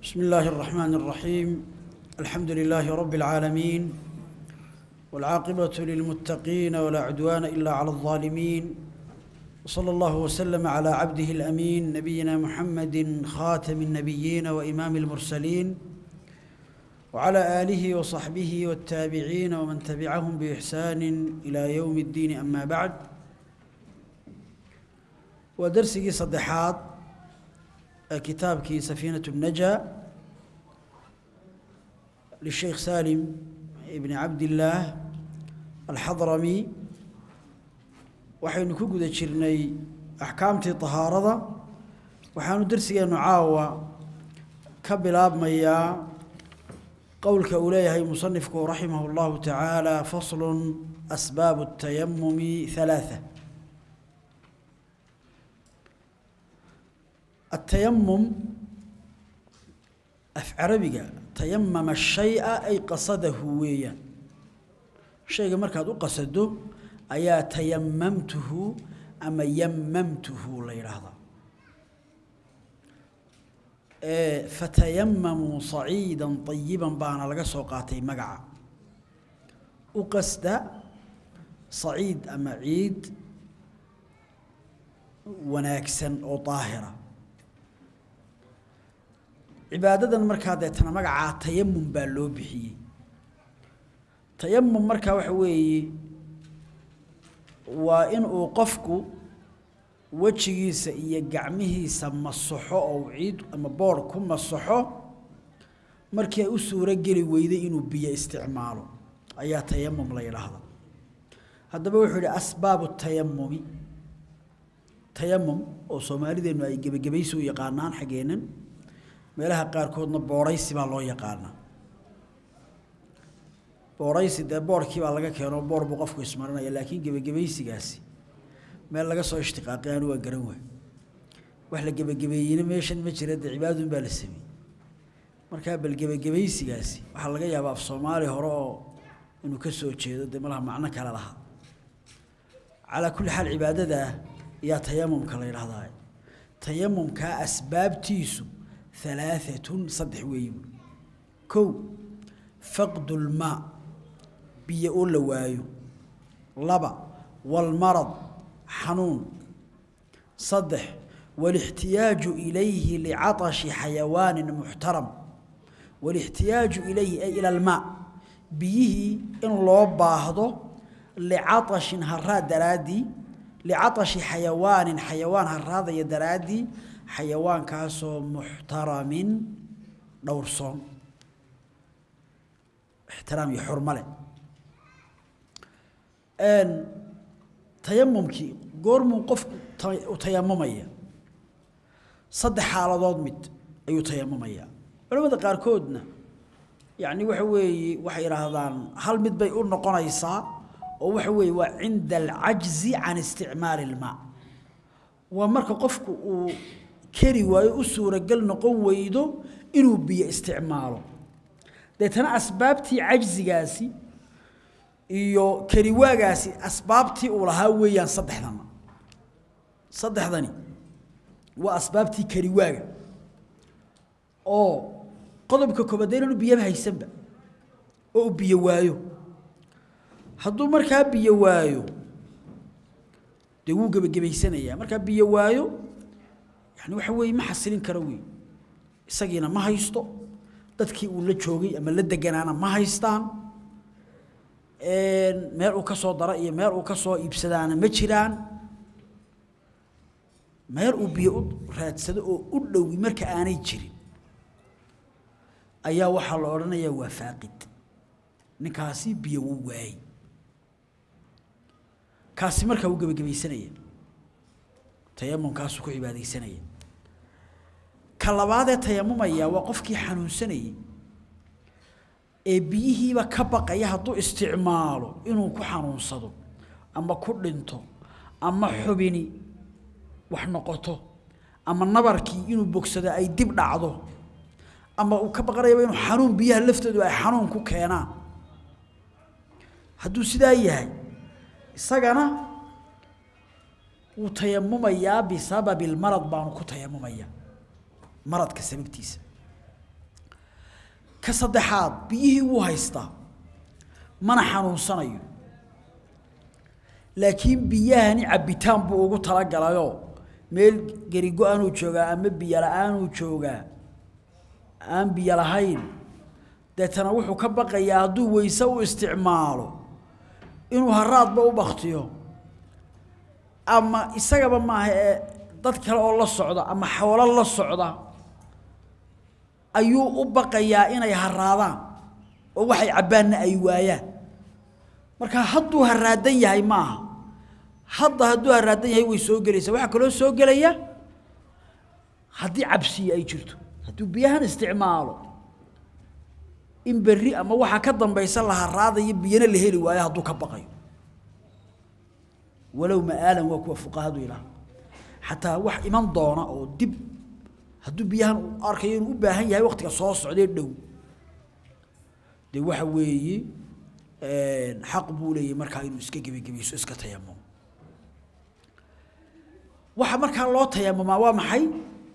بسم الله الرحمن الرحيم الحمد لله رب العالمين والعاقبة للمتقين ولا عدوان إلا على الظالمين وصلى الله وسلم على عبده الأمين نبينا محمد خاتم النبيين وإمام المرسلين وعلى آله وصحبه والتابعين ومن تبعهم بإحسان إلى يوم الدين أما بعد ودرسي صدحات كتابك سفينة النجا للشيخ سالم ابن عبد الله الحضرمي waxaynu ku guda jirnay axkaamtii tahaarada waxaanu darsigeenu caawa ka bilaabmayaa qowlka uu leeyahay musanifku raximah اllahu tacaala faslun asbaabu الtayamumi ثalaaثة التيمم af carabiga tayamama shay'a ay qasadahu weeyaan shayga markaad u qasado ayaa tayamamtuhu ama yamamtuhu la yidhaahdaa fatayamamuu saciidan طayiban baana laga soo qaatay magaca u qasda saciid ama ciid wanaagsan oo daahira cibaadadan markaa deetana magacaa tayamum baa loo bixiyey tayamum markaa waxa weeye waa in uu qofku wejigiisa iyo gacmihiisa masaxo oo ciid ama boor ku masaxo markii ay u suuro geli weyday inuu biyo isticmaalo ayaa tayamum la yidhaahda haddaba wuxuu yidhi asbaabu tayamumi tayamum oo soomaalideennu ay gebagabaysi u yaqaanaan xaggeennan meelaha qaarkoodna boorhaysi baa loo yaqaanaa boorhaysi dee boorkii baa laga keeno boor buu qofku ismarinaya laakiin gebagabaysigaasi meel laga soo ishtiqaaqay anu waa garan waay wax la gebagabeeyeyna meeshan ma jira dee cibaadun baa la sameeyey markaa bal gebagabaysigaasi waxaa laga yaabaa af soomaali hore oo inuu ka soo jeedo dee malaha macno kale lahaa calaa kulli xaal cibaadadaa yaa tayamumka la yidhahdaa tayamumkaa asbaabtiisu ثلاثة صدح ويب كو فقد الماء بيقول وايو لبا والمرض حنون صدح والاحتياج إليه لعطش حيوان محترم والاحتياج إليه أي إلى الماء بيه إن الله باهضه لعطش هراد درادي لعطش حيوان حيوان هراد يدرادي xayawaankaasoo muxtaramin dhowrsoon ixtiraam iyo xurmo leh tayamumkii goormuu qofku u tayamumaya saddex xaaladood mid ayuu tayamumaya culamada qaarkoodna yacni waxa weeye waxay idhaahdaan hal mid bay u noqonaysaa oo waxa weeye waa cinda alcajzi can isticmaali ilmaa waa marka qofku uu keri waayo u suuragal noqon weydo inuu biyo isticmaalo deetana asbaabtii cajzigaasi iyo keriwaagaasi asbaabtii uu lahaa weeyaan saddexdana saddexdani waa asbaabtii keriwaaga oo qodobka koobaad inaanu biyaba haysanba oo uu biyo waayo hadduu markaa biyo waayo dee wuu gebagabaysanayaa markaa biyo waayo yani waxa weeye ma xasilin karo wey isagiina ma haysto dadkii uu la joogay ama la deganaana ma haystaan meel uu ka soo dara iyo meel uu ka soo iibsadaana ma jiraan meel uu biyo u raadsado oo u dhowi marka aanay jirin ayaa waxaa la odhanayaa waa faaqid ninkaasi biyo wuu waayey kaasi markaa wuu gebagabaysanaya tayamumkaasuu ku cibaadaysanaya ka labaadee tayamumaya waa qofkii xanuunsanayey ee biyihiiba ka baqaya hadduu isticmaalo inuu ku xanuunsado ama ku dhinto ama xubini wax noqoto ama nabarkii inuu bogsado ay dib dhacdo ama uu ka baqanayaba inuu xanuun biyaha laftoodu ay xanuun ku keenaan hadduu sidaa yahay isagana wuu tayamumayaa bisababi lmarad baanu ku tayamumayaa maradka sababtiisa ka saddexaad biyihii wuu haystaa mana xanuunsanayo laakiin biyahani cabbitaan buu ugu talagalayoo meel gerigo aanuu joogaa ama biyo la-aanuu joogaa aan biyo lahayn deetana wuxuu ka baqayaa hadduu weyse u isticmaalo inuu haraadba u baktiyo ama isagaba maaha ee dad kale oo la socda ama xoolo la socda ayuu u baqayaa inay haraadaan oo waxay cabbaanna ay waayaan marka hadduu haraadan yahay maaha hadda hadduu haraadan yahay way soo gelaysaa waxaa kaloo soo gelaya haddii cabsiya ay jirto hadduu biyahan isticmaalo in berri ama waxaa ka dambaysa la haraadayo biyana la heli waayo hadduu ka baqayo walow ma'aalan waa kuwa fuqahadu ilaah xataa wax iman doona oo dib hadduu biyahan u arkayo inuu u baahan yahay waqtiga soo socdee dhow dee waxa weeye xaq buu leeyahay markaa inuu iska gebagebayso iska tayamum waxa markaa loo tayamumaa waa maxay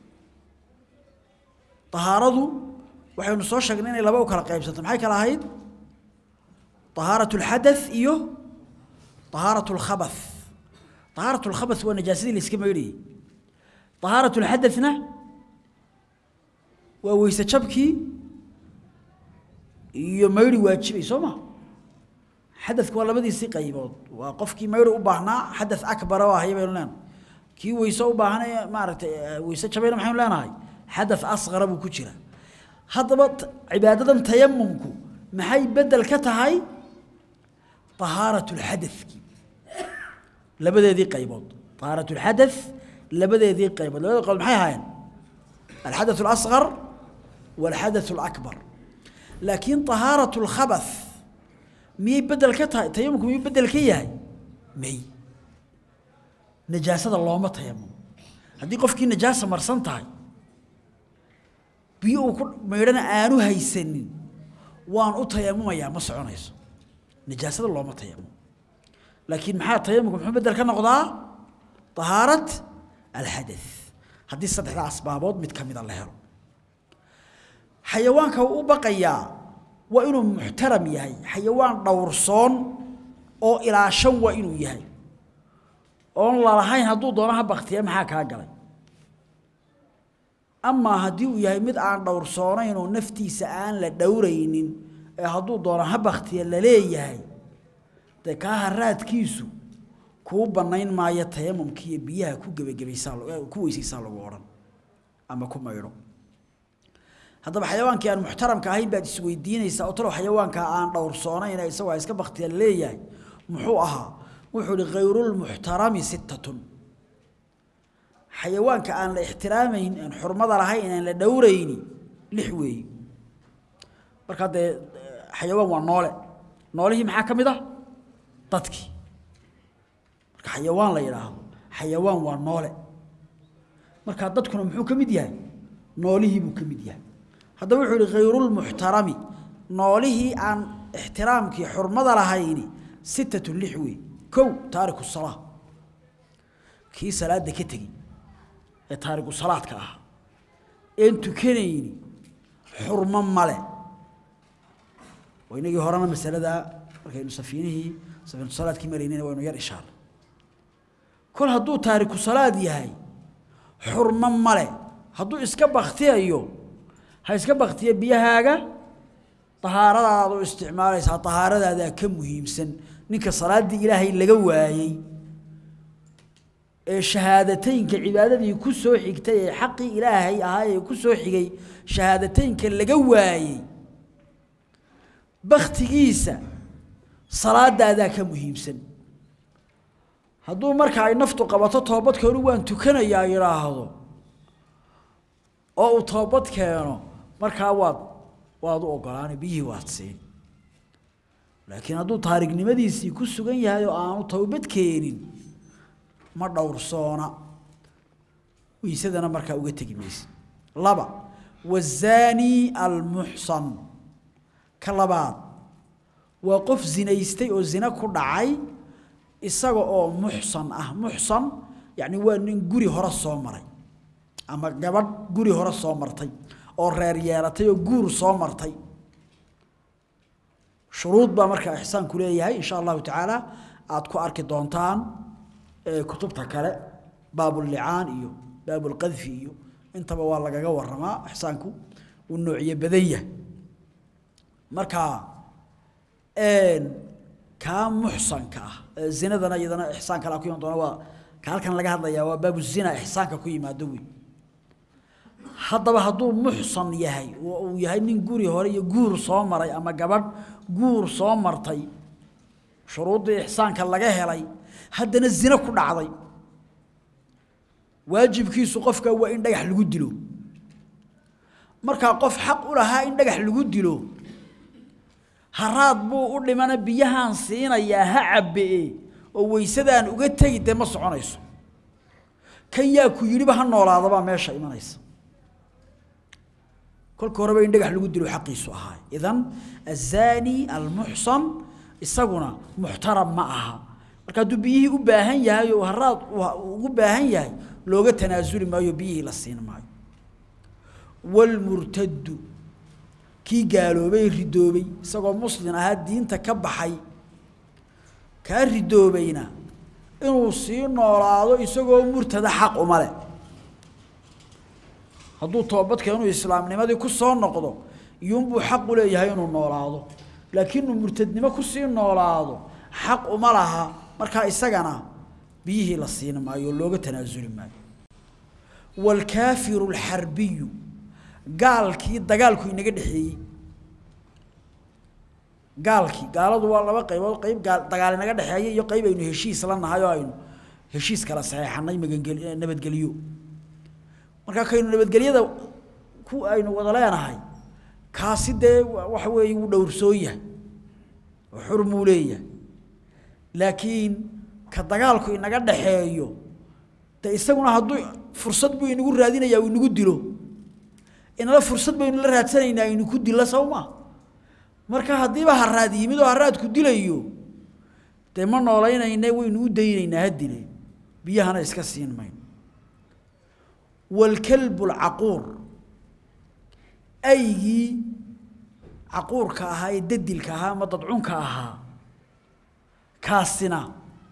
طahaaradu waxaynu soo sheegnay inay laba u kala qaybsanto maxay kala ahayd طahaaraة الxadaث iyo طahaaraة الkhabaث طahaaraة الkhabaث waa najaasadii la iska maydhayay طahaaraة الxadaثna waa weyse jabkii iyo maydhi waajibay soo ma xadadku waa labadiisii qaybood waa qofkii maydhi u baahnaa xadaث akbara oo ahaya baynu leenahay kii weyse u baahnay maaragtay weyse jabayna maxaynu leenahay xadaث asqara buu ku jira haddaba cibaadadan tayamumku maxay bedel ka tahay طahaaraة الxadaثki labadeedii qaybood طahaaraة الxadaث labadeedii qaybood labada qaybood maxay ahaayeen الxadaث الأصغر والxadaث الأكبر laakiin طahaaraة الkhabaث miyay bedel ka tahay tayamumku miyuu bedel ka yahay may najaasada looma tayamum haddii qofkii najaasa marsan tahay biyo uu ku maydhana aanu haysanin waan u tayamumayaa ma soconayso najaasada looma tayamum laakiin maxaa tayamumka muxuu bedel ka noqdaa طahaarat alxadaث haddii saddexda asbaabood mid ka mida la helo xayawaanka uu u baqayaa waa inuu muxtaram yahay xayawaan dhowrsoon oo ilaashan waa inuu yahay oon lalahayn hadduu doono ha baktiya maxaa kaa galay amaa haddii uu yahay mid aan dhowrsoonayn oo naftiisa aan la dhowraynin ee hadduu doono ha baktiya la leeyahay dee kaa haraadkiisu kuu bannayn maayo tayamumkiiyo biyaha ku gebagabaysaa ku weysaysaa lagu odhan ama ku maydho haddaba xayawaankii aan muxtaramka ahayn baad isweydiinaysaa oo talow xayawaanka aan dhowrsoonayn ee isagoo iska baktiya la leeyahay muxuu ahaa wuxuu ihi khayrulmuxtarami sittatun xayawaanka aan la ixtiraamayn aan xurmada lahayn aan la dhowrayni lix weeye markaa dee xayawaan waa noole noolihii maxaa ka mid ah dadkii marka xayawaan la yidhaahdo xayawaan waa noole markaa dadkuna muxuu ka mid yahay noolihii buu ka mid yahay haddaba wuxuu yihi khayrulmuxtarami noolihii aan ixtiraamkii xurmada lahayni sittatun lix weeye kow taariku salaa kii salaadda ka tegi ee taariku salaadka ah een tukanayni xurmo male waynagii horena masalada markaynu safiinihii safiinatu salaadkii maraynayna waynu yar ishaarnay kol hadduu taariku salaad yahay xurmo male hadduu iska baktiyayo ha iska baktiya biyahaaga tahaaradaada u isticmaalaysaa tahaaradaadaa ka muhiimsan ninka salaaddii ilaahay laga waayey ee shahaadateynka cibaadadii ku soo xigtay ee xaqii ilaahay ahaa ee ku soo xigay shahaadateynka laga waayey baktigiisa salaadaadaa ka muhiimsan hadduu marka ay naftu qabato toobadkeenu waan tukanayaa yidhaahdo oo uu toobad keeno markaa waad waad u ogolaana biyihii waad siin laakiin hadduu taarignimadiisii ku sugan yahay oo aanu towbad keenin ma dhowrsoona weysadana markaa uga tegi mayse laba wazaani almuxsan ka labaad waa qof zinaystay oo zina ku dhacay isaga oo muxsan ah muxsan yacni waa nin guri hore soo maray ama gabadh guri hore soo martay oo reer yeelatay oo guur soo martay shuruud baa markaa ixsaanku leeyahay insha allahu tacaala aad ku arki doontaan kutubta kale baabullicaan iyo baabulqadfi iyo intaba waa lagaga waramaa ixsaanku uu noociye badan yahay marka kaa muxsanka ah zinadana iyadana ixsaan kala ku iman doona waa ka halkan laga hadlayaa waa baabu zina ixsaanka ku yimaado wey haddaba hadduu muxsan yahay oo uu yahay nin guri hore iyo guur soo maray ama gabadh guur soo martay shuruuddii ixsaanka laga helay haddana zina ku dhacday waajibkiisu qofka waa in dhagax lagu dilo markaa qof xaq u lahaa in dhagax lagu dilo haraad buu u dhimana biyahaan siinayaa ha cabbe-e oo weysadaan uga tegi dee ma soconayso kan yaa ku yidhiba ha noolaadabaa meesha imanaysa kolka horeba in dhagax lagu dilo xaqiisu ahaa idan azaani almuxsan isaguna muxtaram ma aha marka hadduu biyihii u baahan yahay oo haraad ugu baahan yahay looga tanaasuli maayo biyihii la siin maayo walmurtaddu kii gaaloobay ridoobay isagoo muslin ahaa diinta ka baxay kaa ridoobayna inuu sii noolaado isagoo murtada xaq uma leh hadduu toobadka inuu islaamnimadii ku soo noqdo iyuunbuu xaq u leeyahay inuu noolaado laakiin inuu murtadnimo kusii noolaado xaq uma laha markaa isagana biyihii la siin maayo looga tanaasuli maayo waalkaafiru alxarbiyu gaalkii dagaalku inaga dhexeeyey gaalkii gaaladu waa laba qaybood qayb gaal dagaal inaga dhexeeya iyo qayb aynu heshiis la nahay oo aynu heshiis kala saxeexanay magangel nabadgelyo markaa kaynu nabadgelyada ku aynu wada leenahay kaasi dee waxa weeye wuu dhowrsoon yahay oo xurmuu leeyahay laakiin ka dagaalku inaga dhaxeeyo dee isaguna hadduu fursad buu inagu raadinayaa uu inagu dilo inala fursad baynu la raadsanaynaa inu ku dilla sawma marka haddiiba haraad yimid oo haraadku dilayo dee ma noolaynayne waynu u daynaynaa ha dile biyahana iska siin mayno waalkalbu alcaquur aygii caquurka ahaa ee dadilka ahaa ama dadcunka ahaa kaasina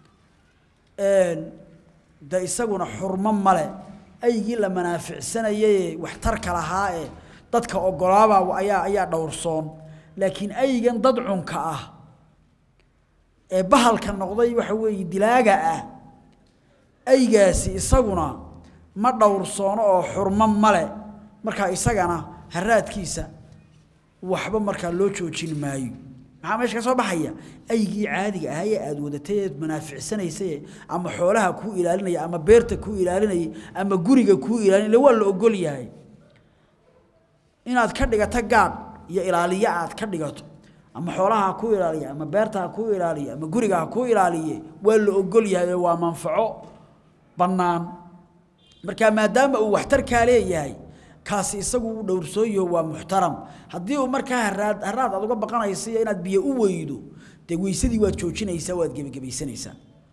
de isaguna xurmo male aygii la manaaficsanayay waxtarka lahaa ee dadka ogolaaba ayaa ayaa dhowrsoon laakiin aygan dadcunka ah ee bahalka noqday waxa weeye dilaaga ah aygaasi isaguna ma dhowrsoono oo xurmo male markaa isagana haraadkiisa waxba markaa loo joojin maayo maxaa meesha ka soo baxaya aygii caadiga ahaa ee aada wadatay eed manaaficsanaysay ama xoolaha kuu ilaalinaya ama beerta kuu ilaalinayay ama guriga kuu ilaalinaya waa la ogol yahay inaad ka dhigato gaadh iyo ilaaliye aad ka dhigato ama xoolaha ha kuu ilaaliya ama beerta ha kuu ilaaliya ama guriga ha kuu ilaaliye waa la ogol yahay oo waa manfaco bannaan marka maadaama uu waxtarkaa leeyahay kaasi isagu uu dhowrsooyo waa muxtaram haddii uu markaa haraad haraad aad uga baqanaysa iyo inaad biyo u weydo dee weysadii waad joojinaysaa waad gebagebaysanaysaa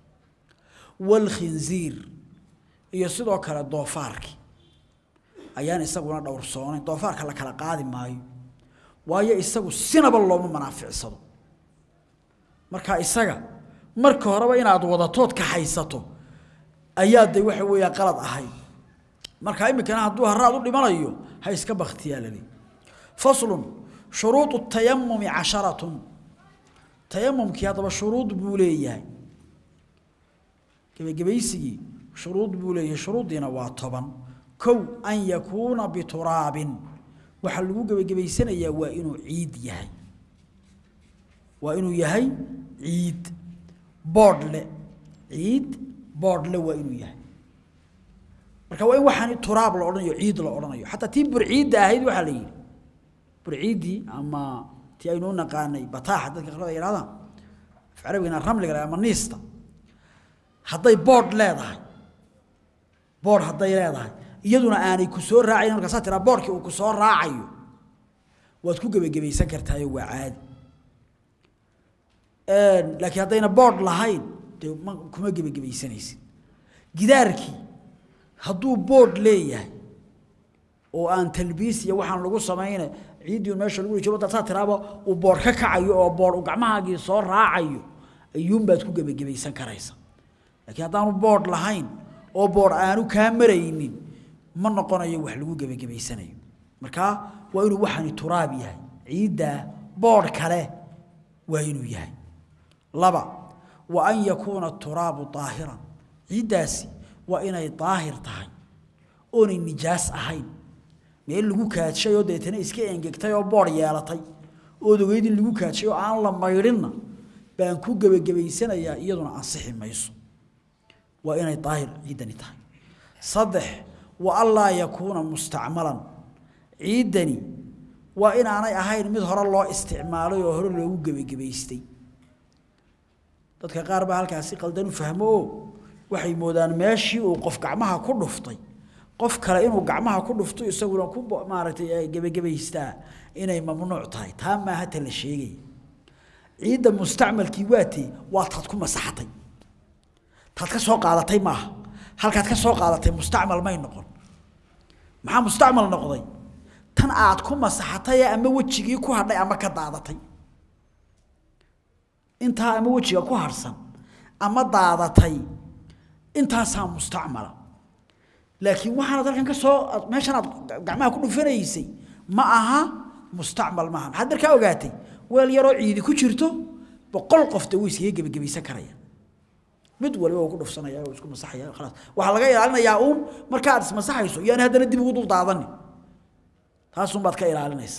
walkhinziir iyo sidoo kale doofaarki ayaan isaguna dhowrsoonayn doofaarka la kala qaadi maayo waayo isagu sinaba looma manaaficsado marka isaga marka horeba inaad wadatood ka haysato ayaa de waxa weeyaa qalad ahayd marka iminkana hadduu haraad u dhimanayo ha iska baktiyaa lali faslun shuruudu tayamumi casharatun tayamumkii haddaba shuruud buu leeyahay gebagabaysigii shuruud buu leeyahay shuruuddiina waa toban kow an yakuuna bituraabin waxaa lagu gebagabaysanayaa waa inuu ciid yahay waa inuu yahay ciid boodhle ciid boodhle waa inuu yahay marka waa in waxaan turaab la odhanayo ciid la odhanayo xataa tii burciidda ahayd waxaa la yidhi burciiddii ama tii aynu u naqaanay bataaxa dadka qalada yidhahdaan af carabigana ramliga ama niista hadday boodh leedahay boodh hadday leedahay iyaduna aanay ku soo raacayn markaasaa tiraa boodhkii uu ku soo raacayo waad ku gebagabaysan kartaayo waa caadi laakiin haddayna boodh lahayn dee ma kuma gebagabaysanaysid gidaarkii hadduu boodh leeyahay oo aan talbiis iyo waxaan lagu sameeyay ciidii meesha lagu joogo dadka tiraabo uu boor ka kacayo oo boor uu gacmahaagii soo raacayo ayuun baad ku gabagabaysan karaysa laakiin haddaanu board lahayn oo board aanu kaa maraynin ma noqonayo wax lagu gabagabaysanayo marka waa inuu waxani turaab yahay ciidda board kale waa inuu yahay laba wa an yakuuna turaabu daahiran ciiddaasi waa inay daahir tahay oonay nijaas ahayn meel lagu kaadshay oo deetana iska engegtay oo boor yeelatay oo ogeyd in lagu kaadshay oo aan la maydhinna baan ku gebagabaysanayaa iyaduna ansixi mayso waa inay daahir ciidani tahay saddex wa allaa yakuuna mustacmalan ciidani waa inaanay ahayn mid hore loo isticmaalay oo hore loogu gebagabaystay dadka qaar baa halkaasi qaldan u fahmo oo waxay moodaan meeshii uu qof gacmaha ku dhuftay qof kale inuu gacmaha ku dhufto isaguna ku maaragtay gebagabaystaa inay mamnuuc tahay taa maaha ta la sheegaya ciidda mustacmalkii waatee waa taad ku masaxatay taad ka soo qaadatay maaha halkaad ka soo qaadatay mustacmal may noqon maxaa mustacmal noqday tan aad ku masaxatay ama wejigii ku hadhay ama ka daadatay intaa ama wejiga ku harsan ama daadatay intaasaa mustacmala laakiin waxaanad halkan ka soo meeshan aad gacmaha ku dhufanaysay ma aha mustacmal maaha maxaad markaa ogaatay weel yaroo ciidi ku jirto boqol qofta way iskaga gebagabaysan karaya mid waliba uu ku dhufsanaya oo isku masaxaya khalaas waxaa laga ilaalinayaa uun marka aad ismasaxayso iyaan haddana dib ugu dul daadani taasun baad ka ilaalinaysa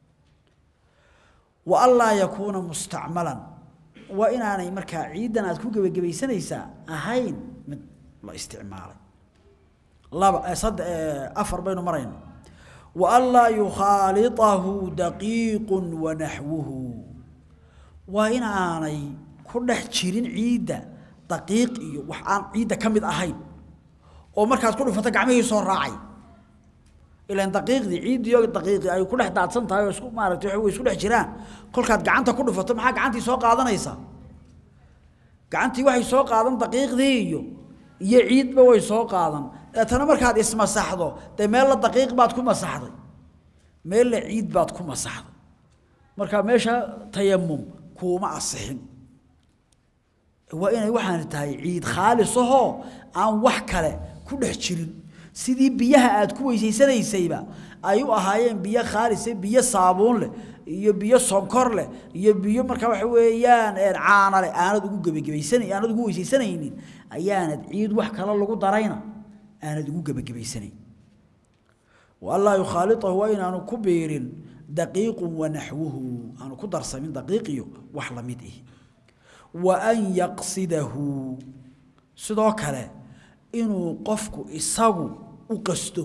wa allaa yakuuna mustacmalan waa inaanay markaa ciidan aad ku gebagabaysanaysaa ahayn mid la isticmaalay laba sad afar baynu marayna wa allaa yukhaaliطahu daqiiqu wanaxwuhu waa in aanay ku dhex jirin ciidda daqiiq iyo wax aan ciidda ka mid ahayn oo markaad ku dhufato gacmihii soo raacay ilaan daqiiqdii ciiddii oo daqiiqii ay ku dhex daadsan tahay oo isku maaragtay way isku dhex jiraan kolkaad gacanta ku dhufato maxaa gacantii soo qaadanaysaa gacantii waxay soo qaadan daqiiqdii iyo iyo ciidba way soo qaadan deetana markaad ismasaxdo dee meella daqiiq baad ku masaxday meella ciid baad ku masaxday marka meesha tayamum kuuma asixin waa inay waxaan tahay ciid khaalis ahoo aan wax kale ku dhex jirin sidii biyaha aad ku weysaysanaysayba ay u ahaayeen biyo khaalise biyo saabuun leh iyo biyo sonkor leh iyo biyo markaa waxa weeyaan caana leh aanad ugu gebagabaysanay aanad ugu weysaysanaynin ayaanad ciid wax kale lagu darayna aanad ugu gebagabaysanayn wallaa yukhaaliطahu waa inaanu ku biirin daqiiqu wanaxwuhu aanu ku darsamin daqiiqiyo wax la mid ihi wa an yaqsidahu sidoo kale inuu qofku isagu u qasto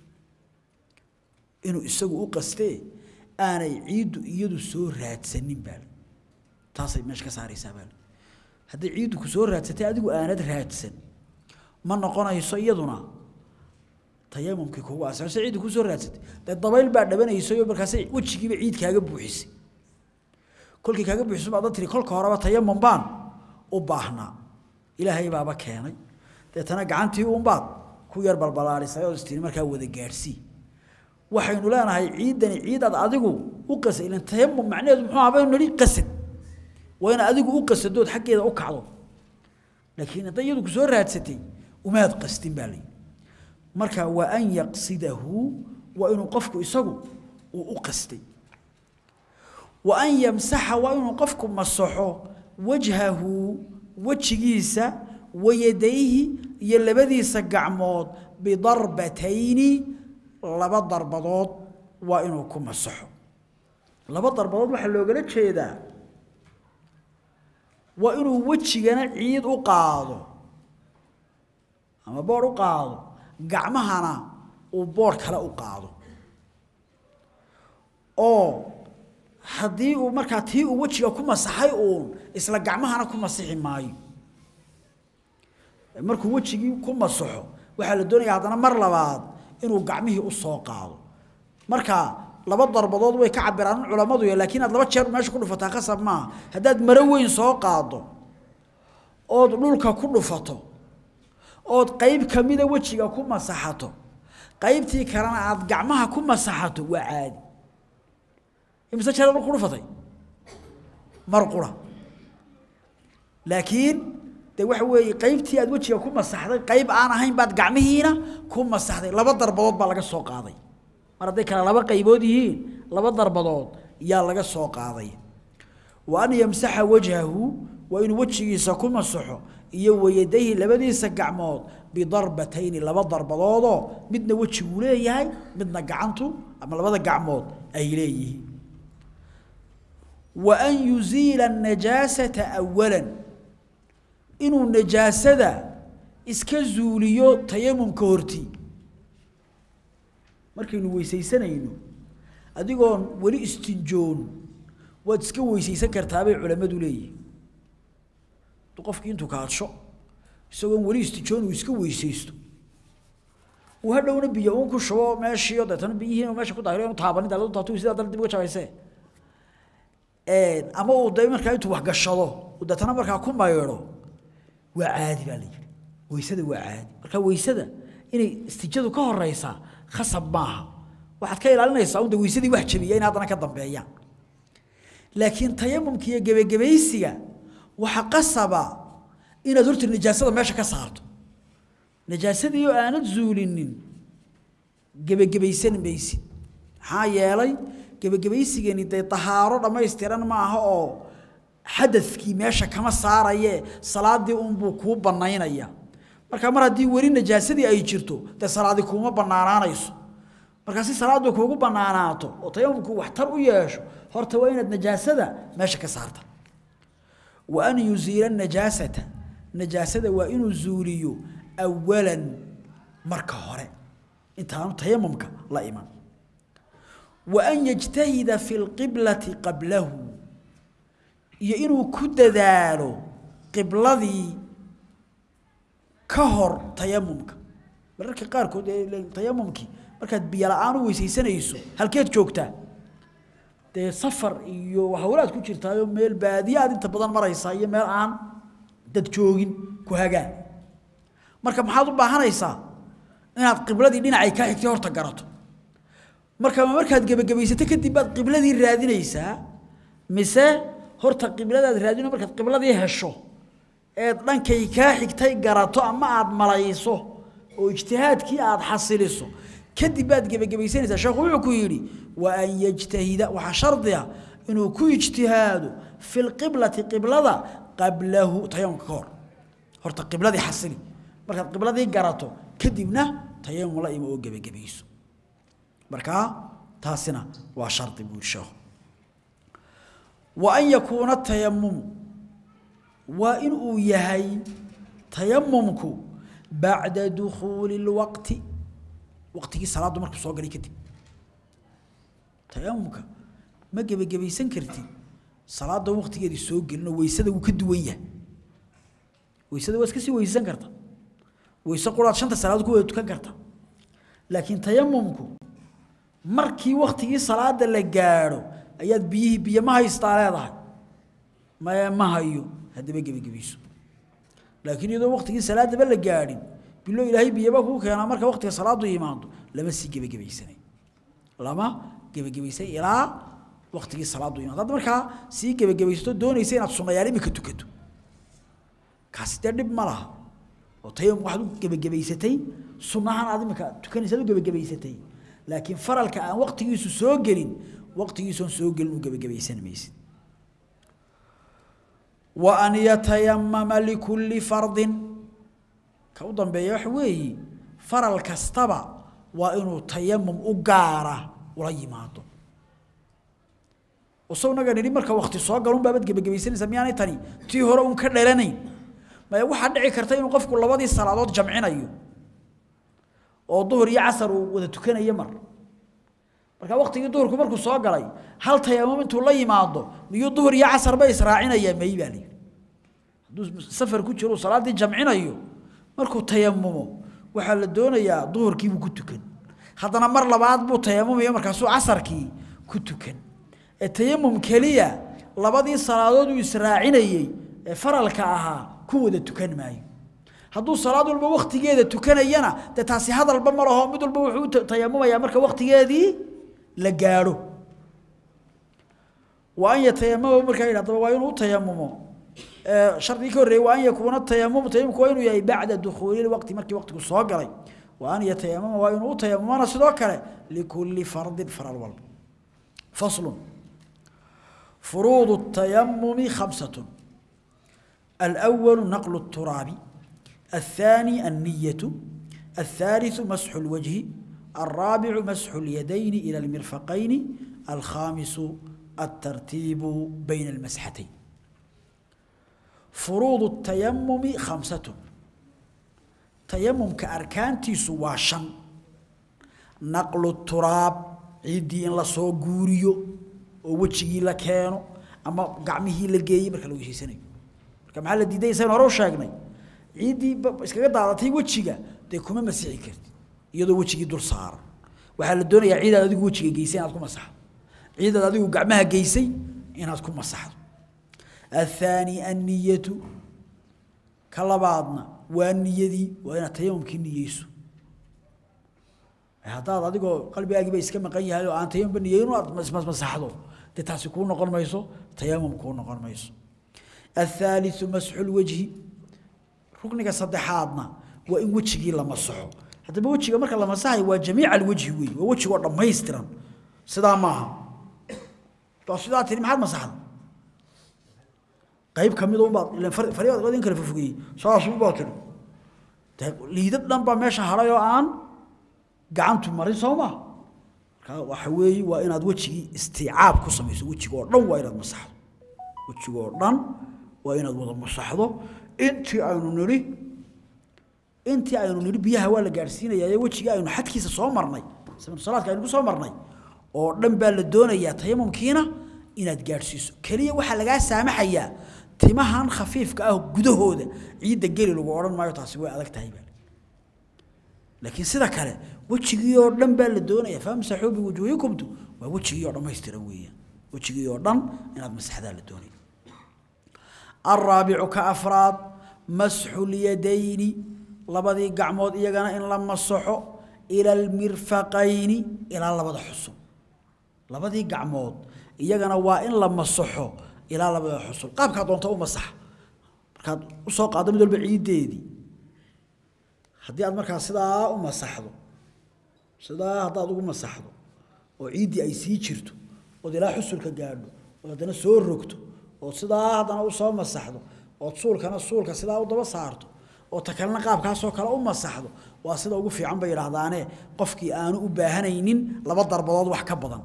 inuu isagu u qastee aanay ciiddu iyadu soo raadsanin baa taasay meesha ka saaraysaa baa hadday ciiddu ku soo raadsatay adigu aanad raadsan ma noqonayso iyaduna tayamumkii kugu asase ciiddu ku soo raadsatay dee dabayl baa dhabanaysay oo markaasay wejigiiba ciid kaaga buuxisay kolkii kaaga buuxiso baad tiri kolka horeba tayamum baan u baahnaa ilaahay baaba keenay deetana gacantii uunbaad ku yar balbalaarisay oo istiri markaa wada gaadhsii waxaynu leenahay ciidani ciidaad adigu u qasay ilan tayamum macnaheedu muxuu ahaa baynu nidhi qasad waa in adigu u qasadood xaggeeda u kacdo laakiin hadday iyadu ku soo raadsatay umaad qastin baa layidhi marka waa an yaqsidahu waa inuu qofku isagu uu u qastay wa an yamsaxa waa inuu qofku masaxo wajhahu wejigiisa wayadayhi iyo labadiisa gacmood bidarbatayni laba darbadood waa inuu ku masaxo laba darbadood waxaa loogala jeedaa waa inuu wejigana ciid u qaado ama boor u qaado gacmahana uu boor kale u qaado oo haddii uu markaa tii uu wejiga ku masaxay uun isla gacmahana ku masixi maayo markuu wejigii ku masaxo waxaa la doonayaa haddana mar labaad inuu gacmihii u soo qaado marka laba darbadood way ka cabiraan culammadu laakiin aad laba jeer meesha ku dhufataa qasab maaha haddaad maro weyn soo qaado ood dhulka ku dhufato ood qayb ka mida wejiga ku masaxato qaybtii kalena aad gacmaha ku masaxato waa caadi imise jeer mar qurfatay mar qura laakiin de waxa weeye qaybtii aad wejiga ku masaxday qayb aan ahayn baad gacmihiina ku masaxday laba darbadood baa laga soo qaaday mar hadday kale laba qaybood yihiin laba darbadood yaa laga soo qaaday wa an yamsaxa wajhahu waa inuu wejigiisa ku masaxo iyo wayadayhi labadiisa gacmood bidarbatayni laba darbadoodoo midna wejiguu leeyahay midna gacantu ama labada gacmood ay leeyihiin wa an yuziila anajaasata awalan inuu najaasada iska zuuliyo tayamumka hortii markaynu weysaysanayno adigoon weli istinjoon waad iska weysaysan kartaabay culammadu leeyihin qofkii intuu kaadsho isagoon weli istijoon uu iska weysaysto uu hadhowna biyo uun ku shubo meeshiio deetana biyihiin meesha ku daahiro inu taabanin daladu taatu sidaa dal dib uga jabayse ama uu de markaa intuu wax gashado uu deetana markaa ku maydho waa caadi baa la yidhi weysada waa caadi marka weysada inay istijadu ka horeysaa khasab maaha waxaad ka ilaalinaysaa un de weysadii wax jabiya in haddana ka dambeeyaan laakiin tayamumka iyo gebagebaysiga waxa qasaba inaad horta najaasada meesha ka saarto najaasadii oo aanad zuulinin gebagebaysan maysid maxaa yeelay gebagebaysigani dee tahaaro dhammaystiran ma aha oo xadadkii meesha kama saaraye salaadii unbuu kuu banaynaya marka mar haddii weli najaasadii ay jirto dee salaadi kuuma banaanaanayso markaa si salaadu kuugu banaanaato oo tayamumku waxtar u yeesho horta waa inaad najaasada meesha ka saarta wa an yuziila najaasata najaasada waa inuu zuuliyo awalan marka hore intaanu tayamumka la iman wa an yajtahida fi lqiblati qablahu iyo inuu ku dadaalo qibladii ka hor tayamumka mararka qaarkood ee tayamumkii markaad biyo la-aan u weysaysanayso halkeed joogtaa dee safar iyo hawlaad ku jirtaayo meel baadiye aad inta badan maraysaa iyo meel aan dad joogin ku hagaan marka maxaad u baahanaysaa inaad qibladii dhinacay kaa xigtay horta garato marka markaad gebagabaysato kadib baad qibladii raadinaysaa mise horta qibladaad raadino markaad qibladii hesho eed dhankay kaa xigtay garato ama aad malayso oo ijtihaadkii aad xasiliso kadib baad gebagabaysanaysaa sheekhu wuxuu ku yidhi wa an yajtahida waxaa shardiga inuu ku ijtihaado fi lqiblati qiblada qablahu tayamumka ka hor horta qibladii xasili markaad qibladii garato kadibna tayamum la imo oo gebagabayso markaa taasina waa shardi buu yidhi sheekhu wa an yakuuna tayamumu waa in uu yahay tayamumku bacda dukhuuli اlwaqti waqtigii salaaddu markuu soo galay kadib tayamumka ma gebagabaysan kartid salaada waqtigeedii soo gelinoo weysada wuu ka duwan yahay weysada waa iska sii weysan karta weyse quraad shanta salaadood ku wada tukan karta laakiin tayamumku markii waqtigii salaada la gaadho ayaad biyihii biyo ma haystaa leedahay ma ma hayo haddaba gebagabayso laakiin iyadoo waqtigii salaadaba la gaadhin bilo ilaahay biyaba kuu keenaa marka waqtiga salaadu yimaado lama sii gebagabaysanay lama gebagabaysan ilaa waqtigii salaadu yimaado hadda markaa sii gebagabaysato doonaysa inaad sunayaal imika tukato kaasi dee dhib ma laha oo tayamum waxaad u gebagabaysatay sunnahan aad imika tukanaysaad u gebagabaysatay laakiin faralka aan waqtigiisu soo gelin waqtigiisoon soo gelin u gebagabaysan maysid wa an yatayamama likulli fardin ka u dambeeya waxa weeye faral kastaba waa inuu tayamum u gaara ula yimaado usagnaga nidhi marka wakti soo galun baabad gebagabaysanaysa miyaanay tani tii hore un ka dhalanayn maya waxaa dhici karta inuu qofku labadii salaadood jamcinayo oo duhur iyo casar uu wada tukanayo mar marka waktigii duhurku markuu soo galay hal tayamum intuu la yimaado miyuu duhur iyo casarba israacinayaa may baa layidhi hadduu safar ku jiro salaaddii jamcinayo markuu tayamumo waxaa la doonayaa duhurkiibuu ku tukan haddana mar labaad buu tayamumaya markaasuu casarkii ku tukan ee tayamum keliya labadii salaadood uu israacinayey ee faralka ahaa ku wada tukan maayo hadduu salaad walba waktigeeda tukanayana dee taasi hadalba ma laho mid walba wuxuu tayamumayaa marka waktigeedii la gaadho wa an yatayamama markaa yidhahdaba waa inuu tayamumo shardigii ka horreeyey waa an yakuuna tayamum tayamumku waa inuu yahay bacda dukhuuli lwaqti markii waqtigu soo galay wa an yatayamama waa inuu u tayamumana sidoo kale likulli fardin faral walba faslun furuudu الtayamumi khamsatun الأول نقل التراب الثاني النية الثالث مسح الوجه الرابع مسح اليدين إلى المرفقين الخامس الترتيب بين المسحتين فروض التيمم خمسة تيمم كأركان سواشا نقل التراب عيدي إن لسو غوريو ووجهي لكينو أما قعمه لقيه بركة لو يشي سنة marka maxaa la diiday saynu hore u sheegnay ciiddii iskaga daadatay wejiga dee kuma masixi kartid iyadoo wejigii dul saaran waxaa la doonayaa ciidaad adigu wejiga geysay inaad ku masaxdo ciidaad adigu gacmaha geysay inaad ku masaxdo athaani anniyatu ka labaadna waa niyadii waa inaad tayamumkii niyeyso haddaad adigoo qalbigaagiiba iska maqan yahay oo aan tayamumba niyeyno aad masaxdo dee taasi kuu noqon mayso tayamum kuu noqon mayso الثالث مسح الوجه ركنك صدحادنا وان وجهي لما صحو حتى وجهي marka la masahay waa jamiic alwajhi weey waa wajiga oo dhameystiran sida maaha to sida tii maxad masaxad qayb kamid oo baad ila fariid qadin kala fufugay saas u baad tiri liidad dhan ba meesha haray oo aan gacantu marin sooma ka waxa weey waa inaad wajigi istiicaab ku sameeyso wajiga oo dhan waa inaad masaxdo wajiga oo dhan waa inaad wada masaxdo intii aynu niri intii aynu niri biyaha waa la gaarsiinayaa wejiga aynu xadkiisa soo marnay salaadka aynu ku soo marnay oo dhan baa la doonayaa tayamumkiina inaad gaarsiiso kaliya waxaa lagaa saamaxayaa timahan khafiifka ah gudahooda ciidda geli lagu odhan maayo taasi way adag tahay baa laakiin sida kale wejigii oo dhan baa la doonayaa famsaxuu biwujuuhikumtu waa wejigii oo dhammaystiran weeyaan wejigii oo dhan inaad masaxdaa la doonaya الرابع كأفراد مسح اليدين لبدي قعمود إيغانا إن لما صحو إلى المرفقين إلى لبدا حصو لبدي قعمود إيغانا وإن لما صحو إلى لبدا حصو قابك دونتا أو مسح markaad u soo qaado mid walba ciideedii haddii aad markaa sidaa u masaxdo sidaa haddaad ugu masaxdo oo ciiddii ay sii jirto ood ilaa xusulka gaadho oo haddana soo rogto oo sidaa haddana u soo masaxdo oo suulkana suulka sidaa u daba saarto oo ta kalena qaabkaasoo kale u masaxdo waa sida ugu fiican bay yidhaahdaane qofkii aanu u baahanaynin laba darbadood wax ka badan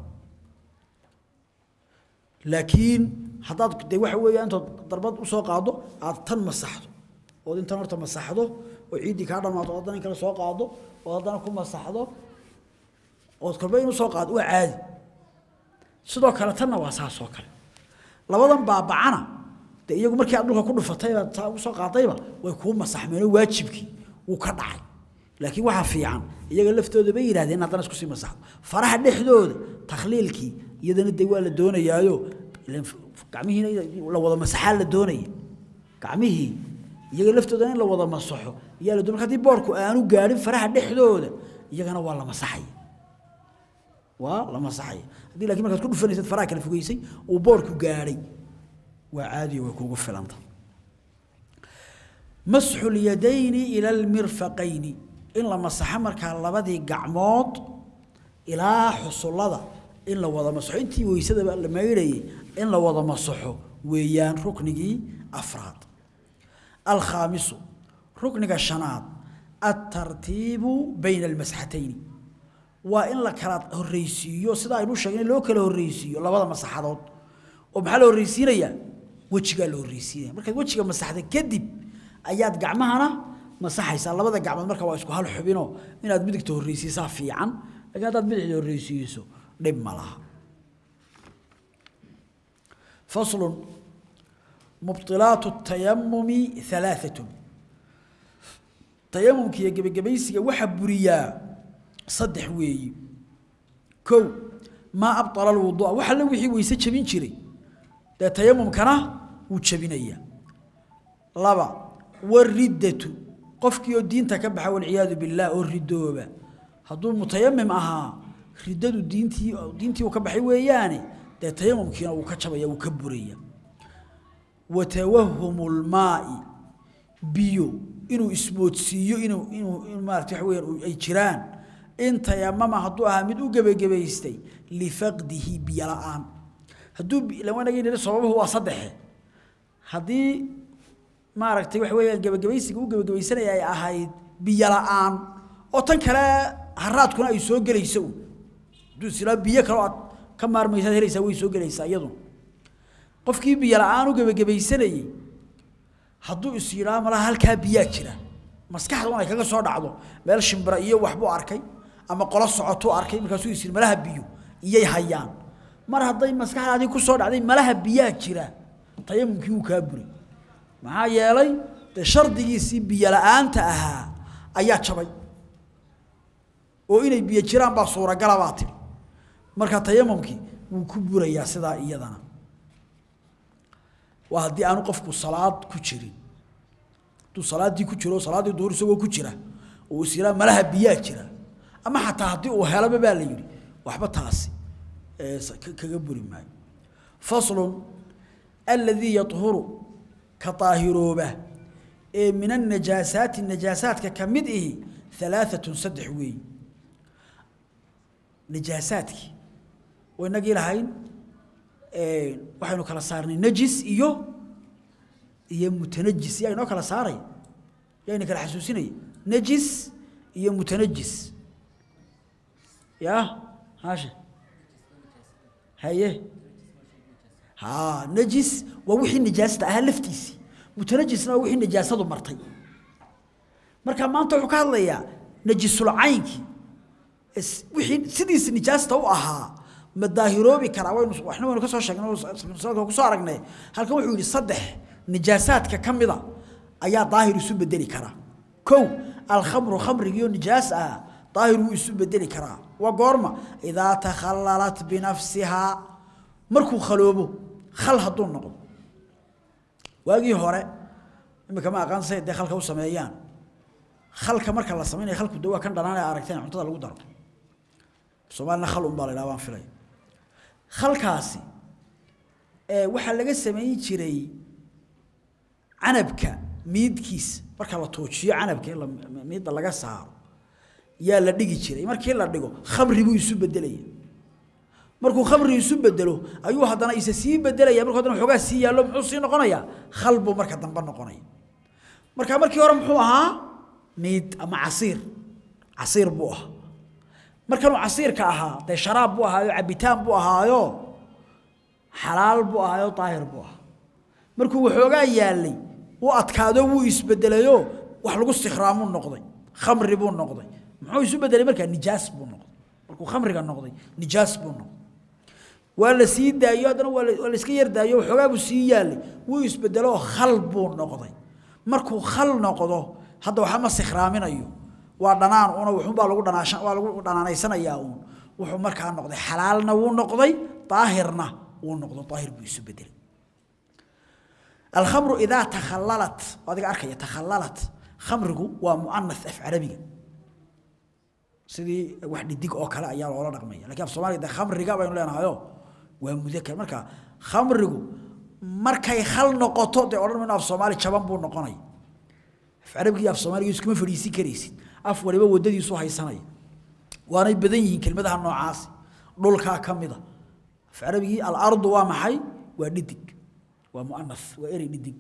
laakiin haddaad dee waxa weeya intood darbad usoo qaado aad tan masaxdo ood intan horta masaxdo oo ciiddii kaa dhammaato oo haddana in kale soo qaado oo haddana ku masaxdo ood kolba in usoo qaado waa caadi sidoo kale tanna waa saas oo kale labadan baabacana de iyagu markii aad dhulka ku dhufatayba taa ugu soo qaadayba way kuu masaxmeenoo waajibkii wuu ka dhacay laakiin waxaa fiican iyaga laftooda bay yidhahdeen haddana isku sii masaxdo faraha dhexdooda takhliilkii iyadana de waa la doonayaayo gacmihiina la wada masaxaa la doonaya gacmihii iyaga laftooda in la wada masaxo iyaa la doon marka haddii boorku aanu gaadhin faraha dhexdooda iyagana waa la masaxaya waa la masaxaya haddii laakiin markaad ku dhufanaysad faraha kala fogeysay uu boorku gaadhay waa caadiyo way kuugu filanta masxu lyadayni ila almirfaqayni in la masaxo markaa labadii gacmood ilaa xusullada in la wada masaxo intii weysadaba la maydhayay in la wada masaxo weeyaan ruknigii afraad alkhaamisu rukniga shanaad altartiibu bayna almasxatayni waa in la kala horreysiiyo sida aynu sheegnay loo kala horreysiiyo labada masaxadood oo maxaa la horreysiinayaa wejigaa la horreysiinaya markaad wejiga masaxda kadib ayaad gacmahana masaxaysaa labada gacmood marka waa isku hal xubinoo inaad midigta horreysiisaa fiican laakiin haddaad bidixda horreysiiso dhib ma laha faslun mubtilaatu tayamumi halaaatun tayamumka iyo gebagabaysiga waxaa buriyaa saddex weeyi kow maa abطala alwuduu'a wax alle wixii weyse jebin jiray dee tayamumkana wuu jebinayaa laba wariddatu qofkii oo diinta ka baxa walciyaadu billaah oo ridooba hadduu mutayamim ahaa riddadu diintii diintii uu ka baxay weeyaane dee tayamumkiina uu ka jabaya uu ka buraya watawahumu lmaai biyo inuu ismoodsiiyo inuu inuu in maarata waxa weyaan ay jiraan in tayamama hadduu ahaa mid u gebagabaystay lifaqdihi biyo la-aan hadduu lawanagii nidhi sababuhu waa saddexe haddii maaragtay waxa weeyaan gebagabaysiga u gebagabaysanaya ay ahayd biyo la-aan oo tan kale haraadkuna ay soo gelayso hadduu islaa biyo kale aad ka maarmaysaad helaysaa way soo gelaysaa iyaduna qofkii biyo la-aan u gebagabaysanayey hadduu is yidhaa malaha halkaa biyaa jira maskaxda un ay kaga soo dhacdo meel shimbira iyo waxbuu arkay ama qolo socotuu arkay markaasuu is yidhi malaha biyo iyay hayaan mar hadday maskaxdaadii ku soo dhacday malaha biyaa jira tayamumkii wuu kaa buray maxaa yeelay dee shardigiisii biyo la-aanta ahaa ayaa jabay oo inay biyo jiraan baa suuragala baa tidhi marka tayamumkii wuu ku burayaa sidaa iyadana waa haddii aanu qofku salaad ku jirin hadduu salaaddii ku jiro salaaddii duhur isagoo ku jira oo is yiraa malaha biyaa jira ama xataa haddii uu helaba baa la yidhi waxba taasi kaga buri maayo faslun aladii yahuru ka daahirooba ee min annajaasaati najaasaadka ka mid ihi alaaatun saddex weeyi najaasaadkii oo inagii lahayn waxaynu kala saarnay najis iyo iyo mutanajis yaa inoo kala saaray yaa ina kala xasuusinaya najis iyo mutanajis ya haashe haye ha najis waa wixii nijaasta ahaa laftiisii mutanajisna waa wixii nijaasadu martay marka maanta wuxuu ka hadlayaa najisul caynkii wixii sidiisa nijaasta u ahaa ma daahiroobi karaa waynu waxna waynu ka soo sheegnay ku soo aragnay halkan wuxuu yidhi saddex nijaasaadka ka mida ayaa daahir isu bedeli karaa kow alkhamru khamrigiioo nijaas ah daahir wuu isu bedeli karaa waa goorma idaa takhallalat binafsihaa markuu khaloobo khal hadduu noqdo waagii hore imika ma aqaan say dee khalka u sameeyaan khalka marka la sameynaya khalku de waa kan dhanaan ee aragteen cuntada lagu daro soomaalina khal un baa la yidhaha baan filay khalkaasi waxaa laga samayn jiray canabka miidkiisa marka la tuujiyo canabka in miidda laga saaro yaa la dhigi jiray markii la dhigo khamri buu isu bedelaya markuu khamri isu bedelo ayuu haddana isa sii bedelaya markuu haddana xoogaa sii yaallo muxuu sii noqonayaa khal buu marka dambe noqonaya marka markii hore muxuu ahaa miid ama casiir casiir buu ahaa markanuu casiirka ahaa dee sharaab buu ahaayo cabitaan buu ahaayo xalaal buu ahaayo daahir buu ahaa markuu waxoogaa yaallay u adkaado wuu isbedelayo wax lagu sikhraamuu noqday khamri buu noqday muxuu isu bedelay markaa nijaas buu noqday markuu khamriga noqday nijaas buu noqday waa la sii daayo haddana waa waa la iska yar daayo waxoogaa buu sii yaallay wuu isbedeloo khal buu noqday markuu khal noqdo hadda waxaa ma sikhraaminayo waa dhanaan una wuxuunbaa lagu dhanaashan waa lagu dhanaanaysanayaa uun wuxuu markaa noqday xalaalna wuu noqday daahirna wuu noqdo daahir buu isu bedelay alkhamru idaa takhallalat adiga arkaya takhallalat khamrigu waa mu'anath af carabiga sidii wax dhidig oo kale ayaa loola dhaqmaya lakiin af soomaaliga de khamriga baynu leenahayo waa mudakar marka khamrigu markay khal noqoto dee odhan mayno af soomaali jaban buu noqonaya af carabiga iyo af soomaaliga iskuma fadhiisin karaysid af waliba waddadiisu haysanaya waanay badan yihiin kelmadaha noocaasi dhulkaa ka mida af carabigii alardu waa maxay waa dhidig waa mu'anath waa erey dhidig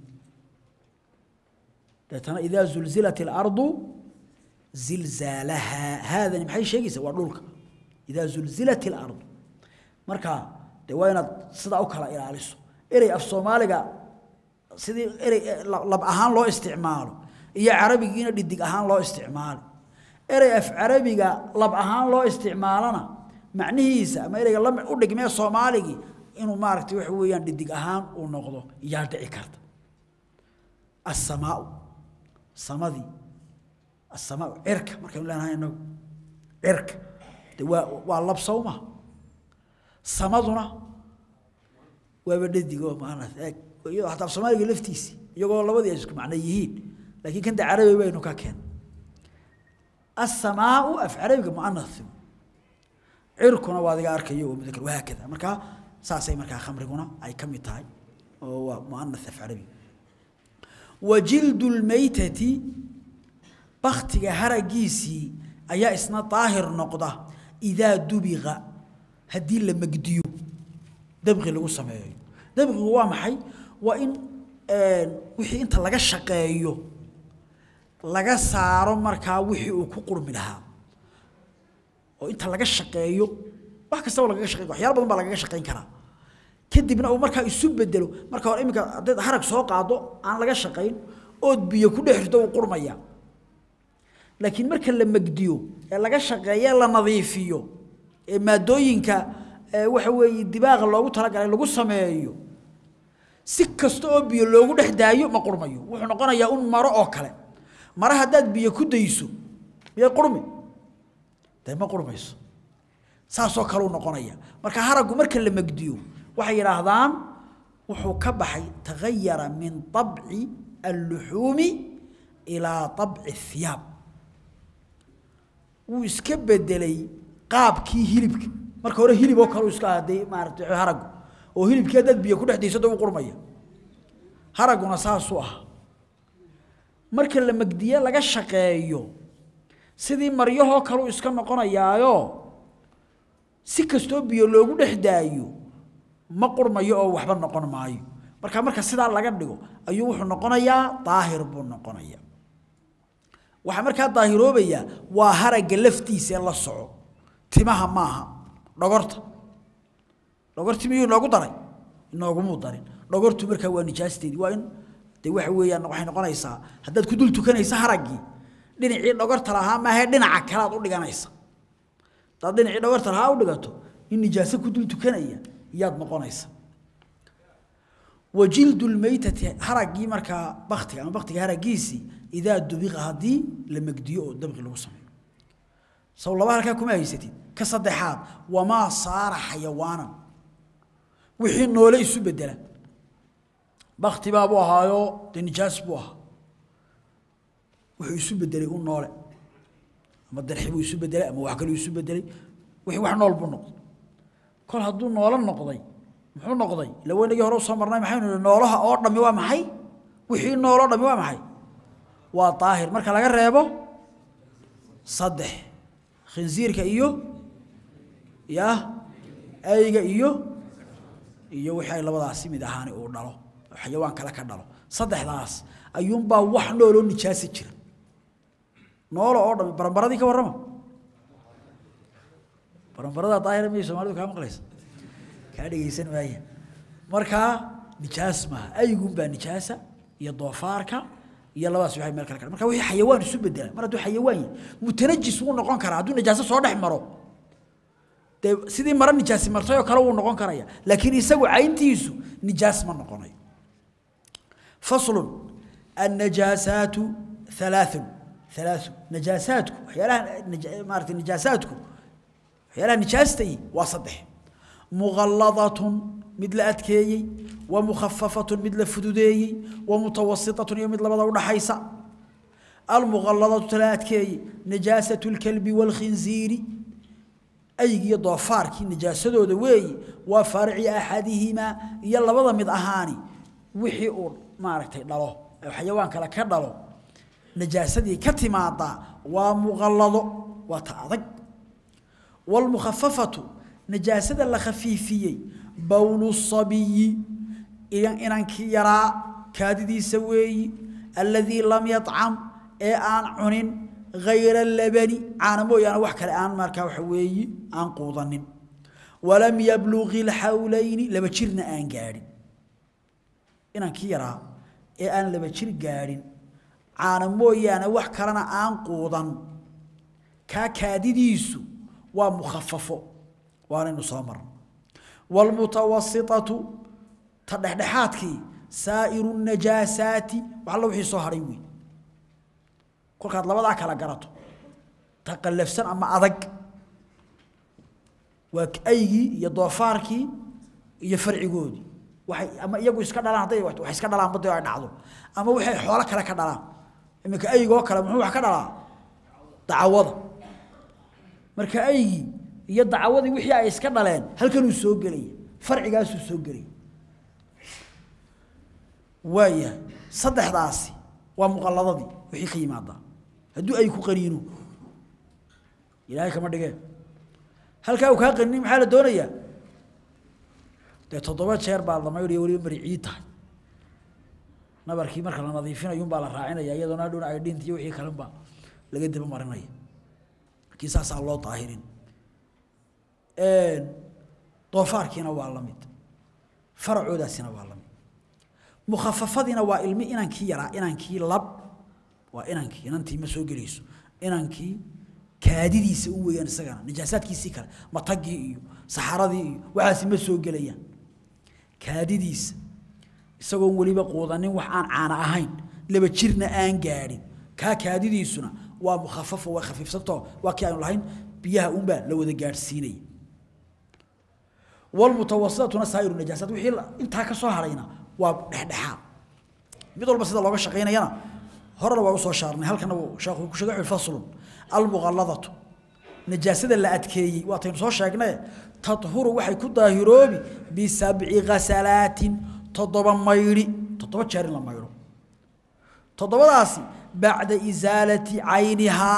deetana idaa zulzilat alardu zilzaalahaa haadani maxay sheegaysaa waa dhulka idaa zulzilat alardu marka dee waa inaad sidaa u kala ilaaliso erey af soomaaliga sidii erey lab ahaan loo isticmaalo iyo carabigiina dhidig ahaan loo isticmaalo erey af carabiga lab ahaan loo isticmaalana macnihiisa ama ereyga la u dhigmee soomaaligii inuu maaragtay waxa weeyaan dhidig ahaan uu noqdo yaa dhici karta assamaau samadii assamaau cirka markaynu leenahay inagu cirka de waa waa lab sawma samaduna waaba dhadig oo maana eeg iyadoo hataa soomaaliga laftiisi iyagoo labadii ay isku macno yihiin laakiin kan carabi baynu ka keen as-samaa'u af carabiga mu'annath cirkuna waa adiga arkayo oo mudakar waa kada marka saasay marka khamriguna ay kamid tahay oo waa mu'annath af carabi wajildu almaytati baktiga haragiisii ayaa isna daahir noqda idaa dubiqa haddii la magdiyo dabqi lagu sameeyo dabqigu waa maxay waa in wixii inta laga shaqeeyo laga saaro markaa wixii uu ku qurmi lahaa oo inta laga shaqeeyo wax kastaba lagaga shaqeyn waxyaalo badan baa lagaga shaqeyn karaa kadibna uu markaa isu bedelo marka hore iminka haddaad harag soo qaado aan laga shaqayn ood biyo ku dhex rito uu qurmaya laakiin marka la magdiyo ee laga shaqeeyo la nadiifiyo ee maadooyinka waxa weeye dibaaqa loogu talagalay lagu sameeyo si kasta oo biyo loogu dhex daayo ma qurmayo wuxuu noqonayaa un maro oo kale maro haddaad biyo ku dayso miyay qurmi dee ma qurmayso saasoo kaleu noqonaya marka haraggu marka la magdiyo waxay yidhaahdaan wuxuu ka baxay tagayara min طabci alluxuumi ilaa طabci الhiyaab wuu iska bedelay qaabkii hilibka marka hore hilib oo kale iska ahaday maaragtay haraggu oo hilibkii haddaad biyo ku dhex daysado u qurmaya haragguna saasuu ah marka la magdiye laga shaqeeyo sidii maryahoo kaleu iska noqonayaayo si kastoo biyo loogu dhex daayo ma qurmayo oo waxba noqon maayo marka marka sidaa laga dhigo ayuu wuxuu noqonayaa daahir buu noqonaya waxaa markaa daahiroobaya waa haragga laftiisa la soco timaha maaha dhogorta dhogorti miyuu inoogu daray inoogumuu darin dhogortu markaa waa nijaasteedii waa in de waxa weeyaan waxay noqonaysaa haddaad ku dul tukanaysa haraggii dhinacii dhogorta lahaa maahe dhinaca kale aad u dhiganaysa haddaad dhinacii dhogorta lahaa u dhigato in nijaaso ku dul tukanaya iyaad noqonaysa wajildu lmaytati haraggii markaa baktiga ama baktiga haraggiisii idaa dubiqa haddii la megdiyo oo dabqi lagu sameeyo saw laba halkaa kuma haysatid ka saddexaad wamaa saara xayawaanan wixii noole isu bedela bakti baabuu ahaayo dee nijaas buu ahaa wuxuu isu bedelay u noole ama darxi buu isu bedelay ama wax kaluu isu bedelay wixii wax nool buu noqday kol hadduu noolo noqday muxuu noqday ila weynagii hore usoo marnay maxaynu nihi noolaha oo dhammi waa maxay wixii nooloo dhammi waa maxay waa daahir marka laga reebo saddex khinsiirka iyo ya ayga iyo iyo wixii ay labadaasi mid ahaani uu dhalo xayawaan kale ka dhalo saddexdaas ayuunbaa wax nooloo nijaasi jira noolo oo dhammi barambaradii ka warrama barambarada daahira miyay soomaalidu kaa maqlaysa kaa dhegaysan maaya markaa nijaas maaha aygunbaa nijaasa iyo doofaarka iyo labadaas waxay meel kale ka marka wixii xayawaan isu bedela mar hadduu xayawaan yahay mutanajis wuu noqon karaa hadduu najaaso soo dhex maro dee sidii maro nijaasi martay oo kale wuu noqon karaya laakiin isagu cayntiisu nijaas ma noqonayo faslun annajaasaatu halaathun halaathun najaasaadku waxyaalaha maaragtay najaasaadku waxyaalaha nijaastay waa saddex mughalladatun mid la adkeeyey wa mukhafafatun mid la fududeeyey wa mutawasitatun iyo mid labada udhaxaysa almughalladatu tala adkeeyey najaasatu lkalbi waalkhinziiri aygiyo doofaarkii najaasadooda weeyi waa faarici axadihimaa iyo labada mid ahaani wixii uu maaragtay dhalo xayawaan kale ka dhalo najaasadii ka timaada waa mughallado waa ta adag waalmukhafafatu najaasada la khafiifiyey bowlu sabiyi inankii yaraa kaadidiisa weeyi alladii lam yacam ee aan cunin hayra labani caana mooyaane wax kale aan markaa waxa weeyi aan quudanin walam yabluqi lxawlayni laba jirna aan gaadhin inankii yaraa ee aan laba jir gaadhin caana mooyaane wax kalena aan quudan kaa kaadidiisu waa mukhafafo waanaynu soo marno waalmutawasitatu ta dhexdhexaadkii saa'iru najaasaati wax alla wixii soo hadhay wey kolkaad labadaa kala garato ta qallafsan ama adag waa aygii iyo doofaarkii iyo farcigoodii waxay ama iyagu iska dhalaan hadday wax iska dhalaan badda ay dhacdo ama waxay xoolo kale ka dhalaan iminka aygoo kale muxuu wax ka dhalaa dacawada marka aygii iyo dacawadii wixii ay iska dhaleen halkanuu soo gelaya farcigaasuu soo gelaya waayahay saddexdaasi waa muqalladadii wixii ka yimaadaa hadduu ay ku qaniino ilaahay kama dhigeen halkaa uu kaa qaninin maxaa la doonayaa dee toddoba jeer baa la maydhaya weliba mari ciid tahay nabarkii marka la nadiifinayo unbaa la raacinaya iyadoona hadhowna ay dhinta iyo wixii kalenba laga daba marinaya markii saasaa loo daahirin doofaarkiina waa la mid faracoodaasina waa la mid mukhafafadiina waa ilmi inankii yaraa inankii lab waa inankii inantii ma soo gelayso inankii kaadidiisa u weeyaan isagana najaasaadkiisii kale matagii iyo saxaradii iyo waxaasi ma soo gelayaan kaadidiisa isagoon weliba quudanin wax aan caana ahayn laba jirna aan gaadhin kaa kaadidiisuna waa mukhafafo waa khafiifsantao waa kii aynu lahayn biyaha unbaa la wada gaadhsiinaya walmutawasitatuna saa'iru najaasaat wixii intaa ka soo hadhayna waa dhexdhexaad mid walba sida looga shaqaynayana horena waa usoo shaarnay halkana uu sheekhu ku sheegay faslun almuqalladatu najaasada la adkeeyey waataynu soo sheegnay tadhuru waxay ku daahiroobi bisabci ghasalaatin toddoba maydhi toddoba jeer in la maydho toddobadaasi bacda isaalati caynihaa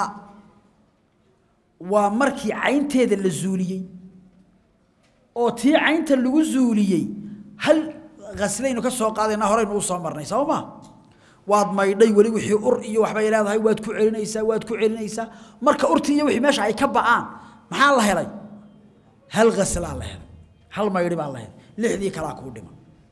waa markii caynteeda la zuuliyey oo tii caynta lagu zuuliyey hal haslaynu ka soo qaadayna horeynu u soo marnay soo ma waad maydhay weli wixii ur iyo waxbay leedahay waad ku celinaysaa waad ku celinaysaa marka urtii iyo wixii meesha ay ka ba'aan maxaa la helay hal ghaslaa la helay hal maydhi baa la helay lixdii kalaa kuu dhiman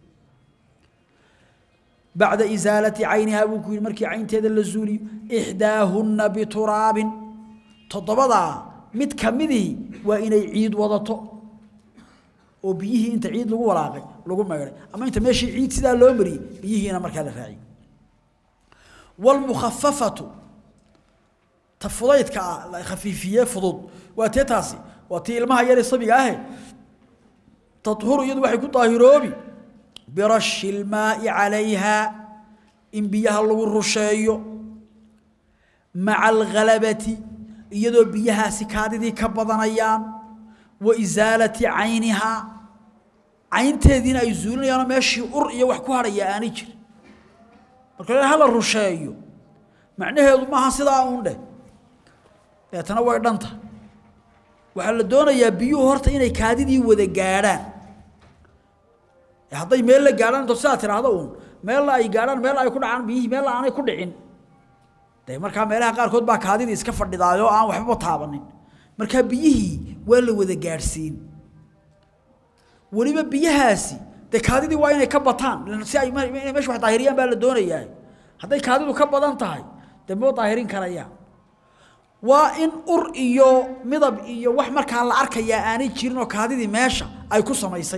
bacda isaalati caynihaa buu ku yidhi markii caynteeda la zuuliyo ixdaahunna bituraabin toddobadaa mid ka midii waa inay ciid wadato oo biyihii inta ciid lagu walaaqay lagu maydhay ama inta meeshii ciid sidaa loo mariyey biyihiina markaa la raaciyey walmukhafafatu ta fudaydka ah la khafiifiyee fudud waa tee taasi waa tii ilmaha yare sabiga ahe tadhuru iyadu waxay ku daahiroobi birashi ilmaa'i calayha in biyaha lagu rusheeyo maca alghalabati iyadoo biyahaasi kaadidii ka badanayaan wa isaalati caynihaa caynteediina ay zuulinayaanoo meeshii ur iyo wax ku hadhaya aanay jirin marka le hala rusheeyo macnaheedu maaha sidaa uun dheh deetana way dhanta waxaa la doonayaa biyuhu horta inay kaadidii wada gaadhaan hadday meel la gaadhaan into sidaa tiraahdo uun meella ay gaadhaan meel ay ku dhacaan biyihii meella aanay ku dhicin dee markaa meelaha qaarkood baa kaadidii iska fadhidaayoo aan waxbaba taabanin markaa biyihii waa la wada gaadhsiin weliba biyahaasi dee kaadidii waa inay ka bataan si ay inay meesha wax daahiriyaan baa la doonayaa hadday kaadidu ka badan tahay dee moo daahirin karayaan waa in ur iyo midab iyo wax markaa la arkayaa aanay jirin oo kaadidii meesha ay ku samaysay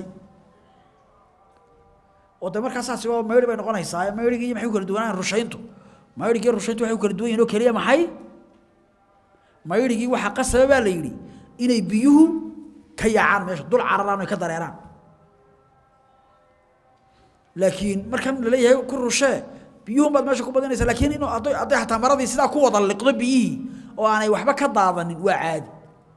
oo de markaa saasi waa mayri bay noqonaysaa mayrigii maxay ku kala duwanaan rushayntu mayrigii rushayntu waxay ku kala duwan yihin oo keliya maxay mayrigii waxaa qasaba baa la yidhi inay biyuhu ka yaacaan meesha dul cararaan ay ka dareeraan laakiin markan la leeyahay ku rushee biyuhun baad meesha ku badinaysa laakiin inuu hadday hadday xataa maradii sidaa ku wada liqdo biyihii oo aanay waxba ka daadanin waa caadi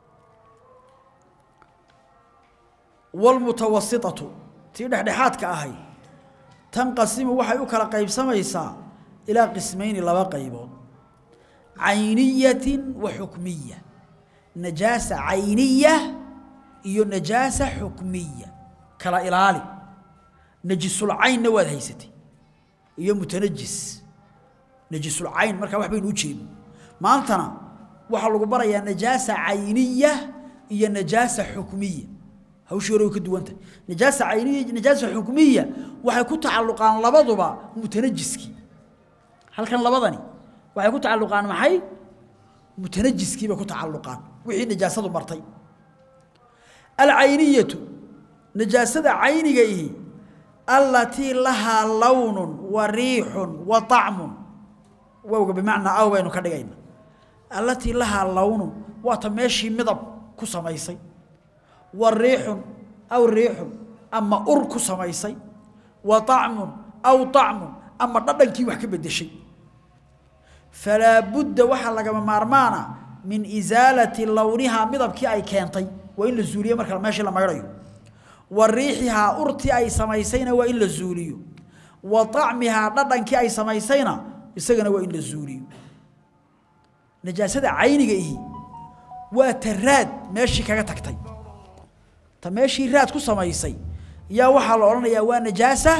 walmutawasitatu tii dhexdhexaadka ahay tanqasimu waxay u kala qaybsamaysaa ilaa qismayni laba qaybood cayniyatin wa xukmiya najaasa cayniya iyo najaasa xukmiya kala ilaali najisulcaynna waad haysatay iyo mutanajis najisulcayn markaa wax baynu u jeedno maantana waxaa lagu barayaa najaasa cayniya iyo najaasa xukmiya hawshii hore way ka duwan tahay najaasa cayniya iyo najaasa xukmiya waxay ku tacalluqaan labaduba mutanajiskii halkan labadani waxay ku tacalluqaan maxay mutanajiskii bay ku tacalluqaan wixii najaasadu martay alcayniyatu najaasada cayniga ihi allatii lahaa lawnun wa riixun wa طacmun wowga bimacnaa aw baynu ka dhigayna allatii lahaa lawnun waata meeshii midab ku samaysay wa riixun aw riixun ama ur ku samaysay wa طacmun aw طacmun ama dhadhankii wax ka bedeshay falaa budda waxaa lagama maarmaana min isaalati lownihaa midabkii ay keentay waa in la zuuliyo marka meeshii la maydhayo wa riixihaa urtii ay samaysayna waa in la zuuliyo wa طacmihaa dhadhankii ay samaysayna isagana waa in la zuuliyo najaasada cayniga ihi waa ta raad meeshii kaga tagtay ta meeshii raad ku samaysay yaa waxaa la odhanayaa waa najaasa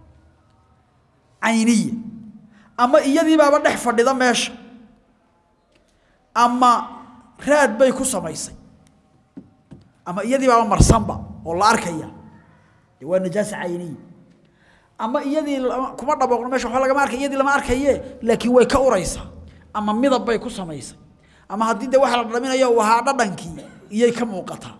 cayniya ama iyadiibaaba dhex fadhida meesha ama raad bay ku samaysay ama iyadiibaaba marsanba oo la arkaya de waa najaasa cayniya ama iyadii kuma dhaboqno meesha waxba lagama arkay iyadii lama arkaye laakiin way ka uraysaa ama midab bay ku samaysay ama haddii de waxa la dhaminayo uu ahaa dhadhankii iyay ka muuqataa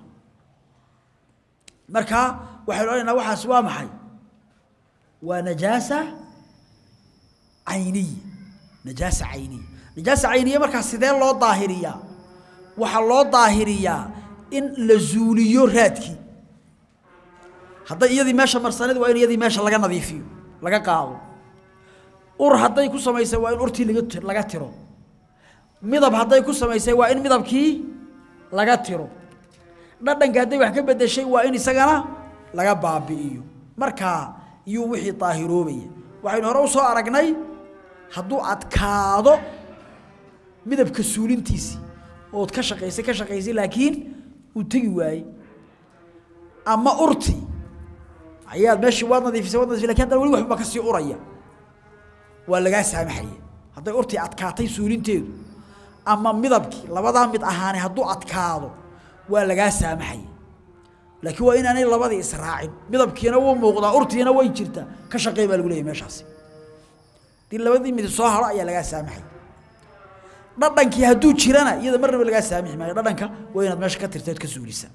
marka waxaynu odhanaynaa waxaas waa maxay waa najaasa cayniya najaasa cayniya najaasa cayniya markaa sidee loo daahiriyaa waxaa loo daahiriyaa in la zuuliyo raadkii hadday iyadii meesha marsaneed waa in iyadii meesha laga nadiifiyo laga qaado ur hadday ku samaysay waa in urtii laga laga tiro midab hadday ku samaysay waa in midabkii laga tiro dhadhanka hadday wax ka bedeshay waa in isagana laga baabi'iyo markaa iyuu wixii daahiroobaya waxaynu hore u soo aragnay hadduu adkaado midabka suulintiisii ood ka shaqaysay ka shaqaysay laakiin uu tegi waayey ama urti ayaad meeshii waad nadiifisay waad nadiifisay lakin haddana weli waxba ka sii uraya waa lagaa saamaxaya hadday urtii adkaatay suulinteedu ama midabkii labadaa mid ahaani hadduu adkaado waa lagaa saamaxaya laakiin waa inaanay labadii israacin midabkiina wuu muuqdaa urtiina way jirtaa ka shaqey baa lagu leeyahy meeshaasi dii labadii mid soo haro ayaa lagaa saamaxay dhadhankii hadduu jirana iyada marnaba lagaa saamixi maayo dhadhanka waa inaad meesha ka tirteed ka suulisaa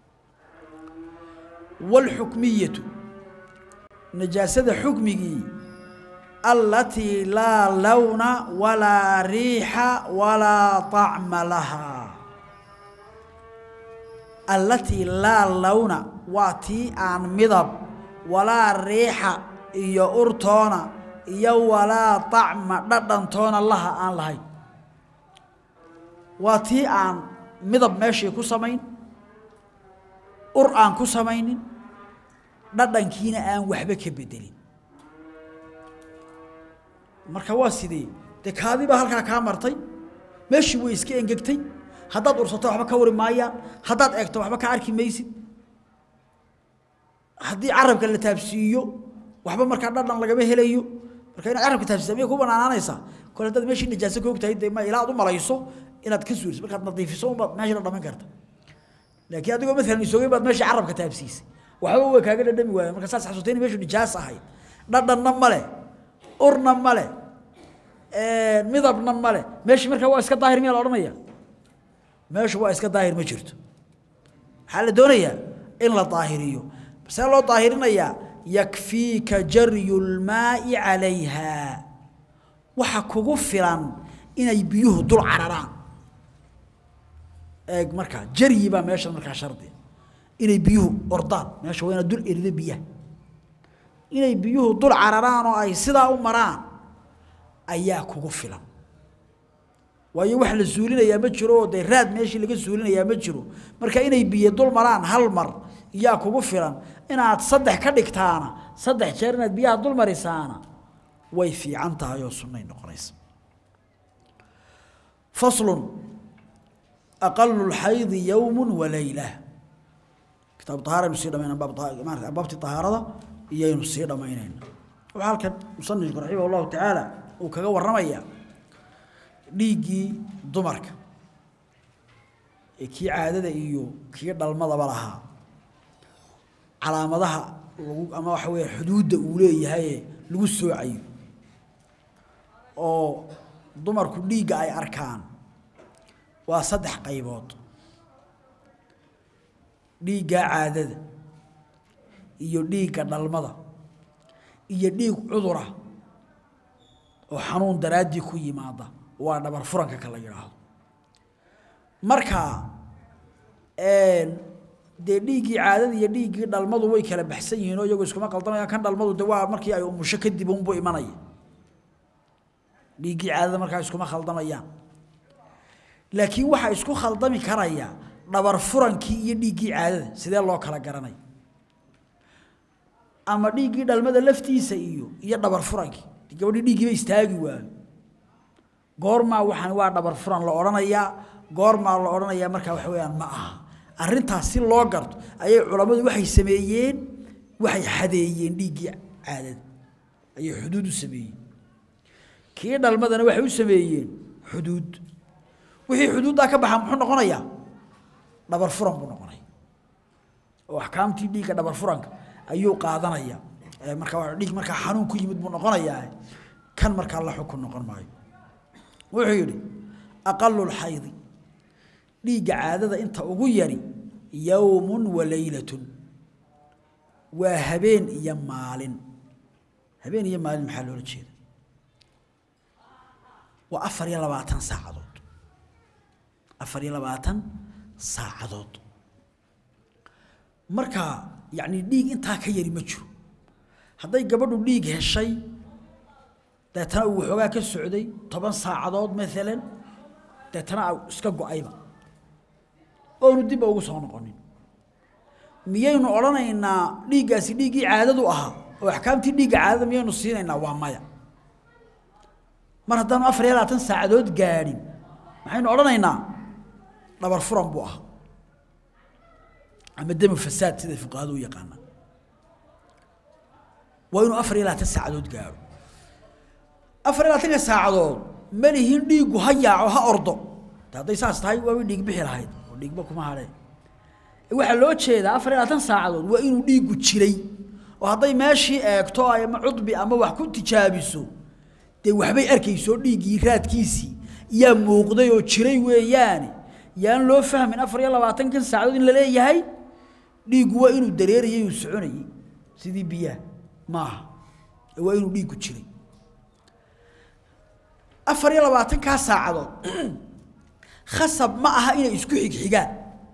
waalxukmiyatu najaasada xukmigii alatii laa lawna walaa riixa walaa طacma lahaa allatii laa lawna waa tii aan midab walaa riixa iyo urtoona iyo walaa طacma dhadhantoona laha aan lahayn waa tii aan midab meeshii ku samayn ur aan ku samaynin dhadhankiina aan waxba ka bedelin marka waa sidee dee kaadii baa halkaa kaa martay meeshii way iska engegtay haddaad ursato waxba ka wari maayaan haddaad eegto waxba ka arki maysid haddii carabka la taabsiiyo waxba markaa dhadhan lagama helayo marka inaad carabka taabsiisa miyay ku banaanaanaysaa kole haddaad meeshii najaaso ka ogtahay dee ma ilaa aad u malayso inaad ka suuriso markaad nadiifiso unbaad meeshii la dhaman karta laakiin adigoo maalan isoogay baad meeshii carabka taabsiisay waxba way kaaga dhadhami waayeen marka saas xasuutay in meeshu nijaas ahayd dhadhanna male urna male midabna male meeshii markaa waa iska daahir miyaa la odhanaya meeshu waa iska daahir ma jirto maxaa la doonayaa in la daahiriyo see loo daahirinayaa yakfiika jaryu lmaa'i calayha waxa kugu filan inay biyuhu dul cararaan eeg markaa jaryi baa meesha markaa shardi inay biyuhu ordaan meesha waa inaad dul erido biyaha inay biyuhu dul cararaan oo ay sidaa u maraan ayaa kugu filan waayo wax la suulinayaa ma jiro oo dee raad meeshii laga suulinayaa ma jiro marka inay biyo dul maraan hal mar yaa kugu filan inaad saddex ka dhigtaana saddex jeer inaad biyaha dul marisaana way fiican tahay oo sunnay noqonaysa faslun aqalu lxaydi yowmu walayla kitaab ahaaraynu sii dhamayna maarata abbaabtii tahaarada iyaynu sii dhammaynayna waxaa halkan musanifku raximah allahu tacaala uu kaga warramayaa dhiiggii dumarka ee kii caadada iyo kii dhalmadaba lahaa calaamadaha lagu ama waxa weeye xuduudda uu leeyahaye lagu soocayo oo dumarku dhiigga ay arkaan waa saddex qaybood dhiiggaa caadada iyo dhiigga dhalmada iyo dhiig cudura oo xanuun daraaddii ku yimaada waa dhabar furanka ka la yidhaahdo marka dee dhiiggii caadada iyo dhiiggii dhalmadu way kala baxsan yihiin oo iyagu iskuma qaldamayaan kan dhalmadu de waa markii ay umusho kadib unbuu imanaya dhiiggii caadada markaa iskuma khaldamayaan laakiin waxaa isku khaldami karaya dhabar furankii iyo dhiiggii caadada sidee loo kala garanay ama dhiiggii dhalmada laftiisa iyo iyo dhabar furankii gabadhii dhiiggiiba istaagi waayo goormaa waxaan waa dhabar furan la odhanayaa goormaa la odhanayaa markaa waxa weeyaan ma aha arrintaas si loo garto ayay culammadu waxay sameeyeen waxay xadeeyeen dhiiggii caadada ayay xuduud u sameeyeen kii dhalmadana waxay u sameeyeen xuduud wixii xuduuddaa ka baxa muxuu noqonayaa dhabar furan buu noqonaya oo axkaamtii dhiigga dhabar furanka ayuu qaadanaya markaa dhiig markaa xanuun ku yimid buu noqonayaa kan markaa la xukun noqon maayo wuxuu yidhi aqalu lxaydi dhiigga caadada inta ugu yari yowmun wa leylatun waa habeen iyo maalin habeen iyo maalin maxaa loola jeeda waa afar iyo labaatan saacadood afar iyo labaatan saacadood marka yacni dhiig intaa ka yari ma jiro hadday gabadhu dhiig heshay deetana uu waxoogaa ka socday toban saacadood maalan deetana iska go-ayba oonu dibba ugu soo noqonin miyaynu odhanaynaa dhiiggaasi dhiiggii caadadu ahaa oo axkaamtii dhiigga caadada miyaynu siinaynaa waa maya mar haddaanu afar iyo labaatan saacadood gaadhin maxaynu odhanaynaa dhabar furan buu ahaa ama demu fasaad sida fuqahadu u yaqaanaa waa inuu afar iyo labaatan saacadood gaadho afar iyo labaatanka saacadood ma lihin dhiiggu ha yaaco ha ordo de hadday saas tahay waaba dhiig bixi lahayd oo dhiigba kuma hadheen waxaa loo jeedaa afar iyo labaatan saacadood waa inuu dhiiggu jiray oo hadday meeshii eegto ama cudbi ama wax ku tijaabiso dee waxbay arkayso dhiiggii raadkiisii yaa muuqday oo jiray weeyaane yaan loo fahmin afar iyo labaatankan saacadood in la leeyahay dhiiggu waa inuu dareerayay uu soconayey sidii biyaha maaha waa inuu dhiiggu jiray afar iyo labaatankaa saacadood khasab ma aha inay isku xigxigaan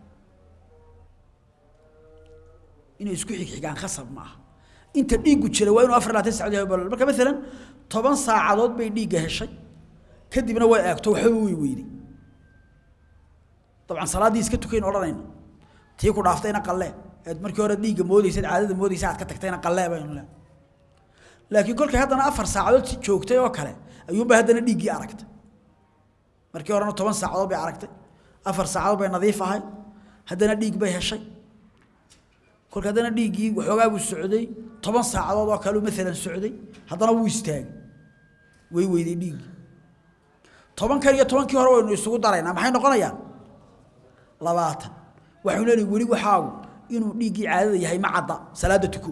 inay isku xigxigaan khasab ma aha inta dhiiggu jira waa inuu afar labaatan saacadood marka maalan toban saacadood bay dhiigga heshay kadibna way eegto waxbaba way weyday dabcan salaaddii iska tukayn odhanayna tii ku dhaaftayna qallee eed markii hore dhiigga moodaysa caadada moodaysa aad ka tagtayna qallee baynu le laakiin kolkay haddana afar saacadood joogtay oo kale ayuunbay haddana dhiiggii aragtay markii horena toban saacadood bay aragtay afar saacadood bay nadiif ahay haddana dhiig bay heshay kolka haddana dhiiggii waxoogaa buu socday toban saacadood oo kaleu maalan socday haddana wuu istaagay way weyday dhiiggii tobankan iyo tobankii hore waynu isugu daraynaa maxay noqonayaan labaatan waxaynu leenahay weli waxaagu inuu dhiiggii caadada yahay ma cadda salaadda tuko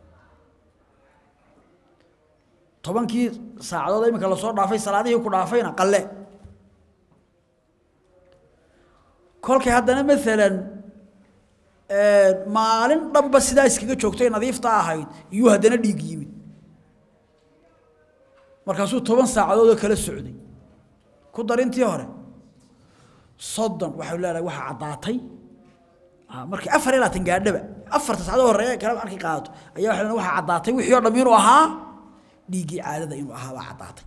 tobankii saacadood iminka lasoo dhaafay salaadihii ku dhaafayna qalle kolkay haddana maalan maalin dhanba sidaa iskaga joogtay nadiifta ahayd iyuu haddana dhiig yimid markaasuu toban saacadood oo kala socday ku darintii hore soddon waxaynu leenahay waxaa caddaatay markii afar iyo labaatan gaadhaba afarta saacadood horeeya kale markay qaadato ayaa waxay leenahay waxaa caddaatay wixii oo dham inuu ahaa dhiiggii caadada inuu ahaa baa caddaatay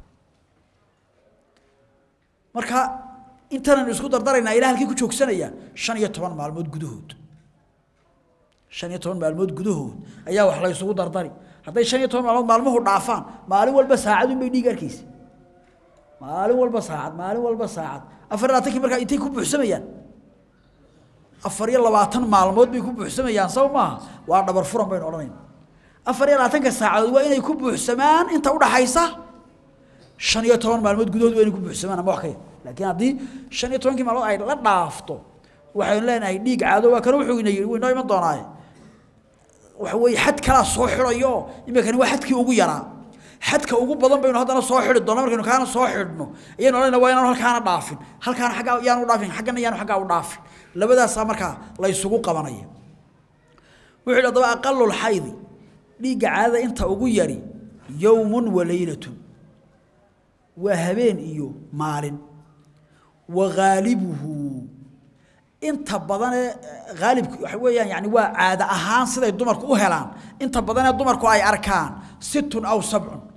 marka intanaynu isku dardaraynaa ilaa halkii ku joogsanayaan shan iyo toban maalmood gudahood shan iyo toban maalmood gudahood ayaa wax la isugu dardari hadday shan iyo toban maalmood maalmuhu dhaafaan maalin walba saacadun bay dhiig arkaysa maalin walba saacad maalin walba saacad afar iyo labaatankii markaa intay ku buuxsamayaan afar iyo labaatan maalmood bay ku buuxsamayaan saw maaha waa dhabar furan baynu odhanayna afar iyo labaatanka saacadood waa inay ku buuxsamaan inta udhaxaysa shan iyo toban maalmood gudahood waa inay ku buuxsamaan ama wax ka yar laakiin haddii shan iyo tobankii maalmood ay la dhaafto waxaynu leenahay dhiig caado waa kana wuxuu ina yidhi wuu inoo iman doonaaye waxa weeye xad kalaa soo xidhayo iminkani waa xadkii ugu yaraa xadka ugu badan baynu haddana soo xidhi doona markaynu kaana soo xidhno ayaynu odhanayna waa inaanu halkaana dhaafin halkaana xaggaa yaanu dhaafin xaggana yaanu xaggaa u dhaafin labadaasaa markaa la isugu qabanaya wuxuu yidhi haddaba aqalu lxaydi dhiigga caadada inta ugu yari yowmun wa leylatun waa habeen iyo maalin wa ghaalibuhu inta badanee haalibku waxa weeyaan yani waa caado ahaan siday dumarku u helaan inta badanee dumarku ay arkaan situn aw sabcun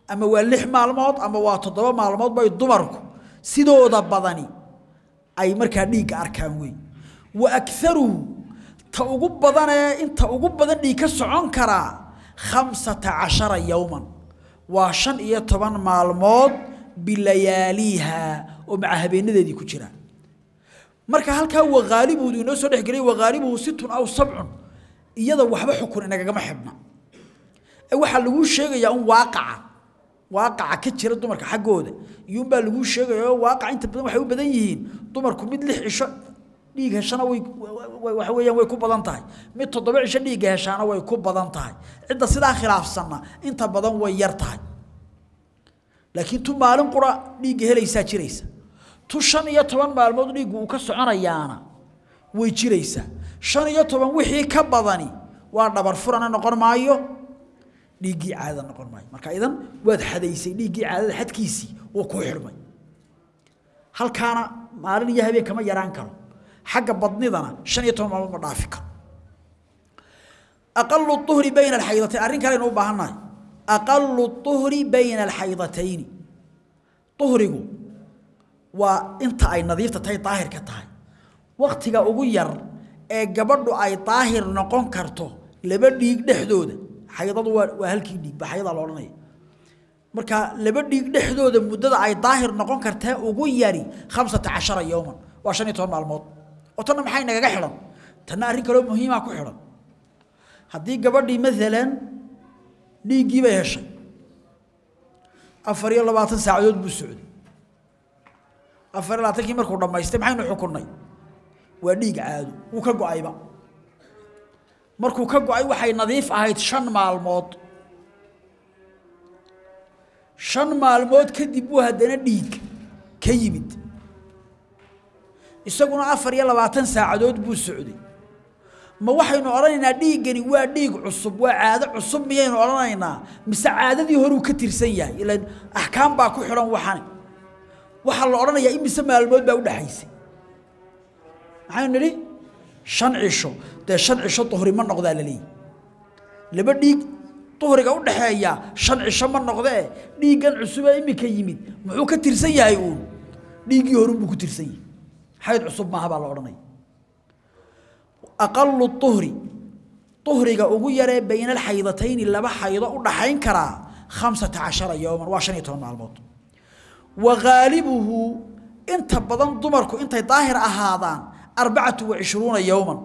ama waa lix maalmood ama waa toddoba maalmood bay dumarku sidooda badani ay markaa dhiigga arkaan wey wa akaruhu ta ugu badanee inta ugu badan dhiig ka socon karaa khamsata cashara yowman waa shan iyo toban maalmood bilayaaliiha oo maca habeenadeedii ku jira marka halkaa waqaalibuudu inoo soo dhexgelay waqaalibuhu situn aw sabcun iyada waxba xukun inagagama xidhna ee waxaa laguu sheegayaa un waaqaca waaqaca ka jira dumarka xaggooda iyuunbaa laguu sheegaya oo waaqaca inta badan waxay u badan yihiin dumarku mid lix cisho dhiig heshana way waxa weeyaan way ku badan tahay mid toddoba cisho dhiigga heshaana way ku badan tahay cidda sidaa khilaafsanna inta badan way yar tahay laakiin tu maalin qura dhiigga helaysaa jiraysa tu shan iyo toban maalmood dhiiggu uu ka soconayaana way jiraysaa shan iyo toban wixii ka badani waa dhabar furana noqon maayo dhiiggii caadada noqon maayo marka idan waad xadaysay dhiiggii caadada xadkiisii wuu kuu xidhmay halkaana maalin iyo habeen kama yaraan karo xagga badnidana shan iyo toban maalmood ma dhaafi karo aqalu uhri bayna alxaydatayn arrin kaleynu u baahannahay aqalu uhri bayna alxaydatayni uhrigu waa inta ay nadiifta tahay daahirka tahay waktiga ugu yar ee gabadhu ay daahir noqon karto laba dhiig dhexdooda xaydadu waa waa halkii dhiig ba xayada la odhanaya marka laba dhiig dhexdooda muddada ay daahir noqon kartaa ugu yari khamsata cashara yowman waa shan iyo toban maalmood oo tanna maxay nagaga xidhan tanna arrin kaloo muhiimaa ku xidhan haddii gabadhii maalan dhiiggii bay heshay afar iyo labaatan saacadood buu socday afar iyo labaatankii markuu dhammaystay maxaynu xukunnay waa dhiig caado wuu ka go-ayba markuu ka go-ay waxay nadiif ahayd shan maalmood shan maalmood kadib buu haddana dhiig ka yimid isaguna afar iyo labaatan saacadood buu socday ma waxaynu odhanaynaa dhiiggani waa dhiig cusub waa caado cusub miyaynu odhanaynaa mise caadadii horuu ka tirsan yahay ilan axkaam baa ku xidhan waxani waxaa la odhanayaa imise maalmood baa udhaxaysay maxaynu nidhi shan cisho dee shan cisho duhri ma noqdaa la leeyahy laba dhiig duhriga u dhaxeeya shan cisho ma noqdee dhiiggan cusubee iminka yimid muxuu ka tirsan yahay uun dhiiggii horunbuu ku tirsan yahay xayd cusub maaha baa la odhanaya aqalu uhri uhriga ugu yaree bayna alxaydatayni laba xaydo u dhaxayn karaa khamsata cashara yowman waa shan iyo toban maalmood wa haalibuhu inta badan dumarku intay daahir ahaadaan arbacatu wa cishruuna yowman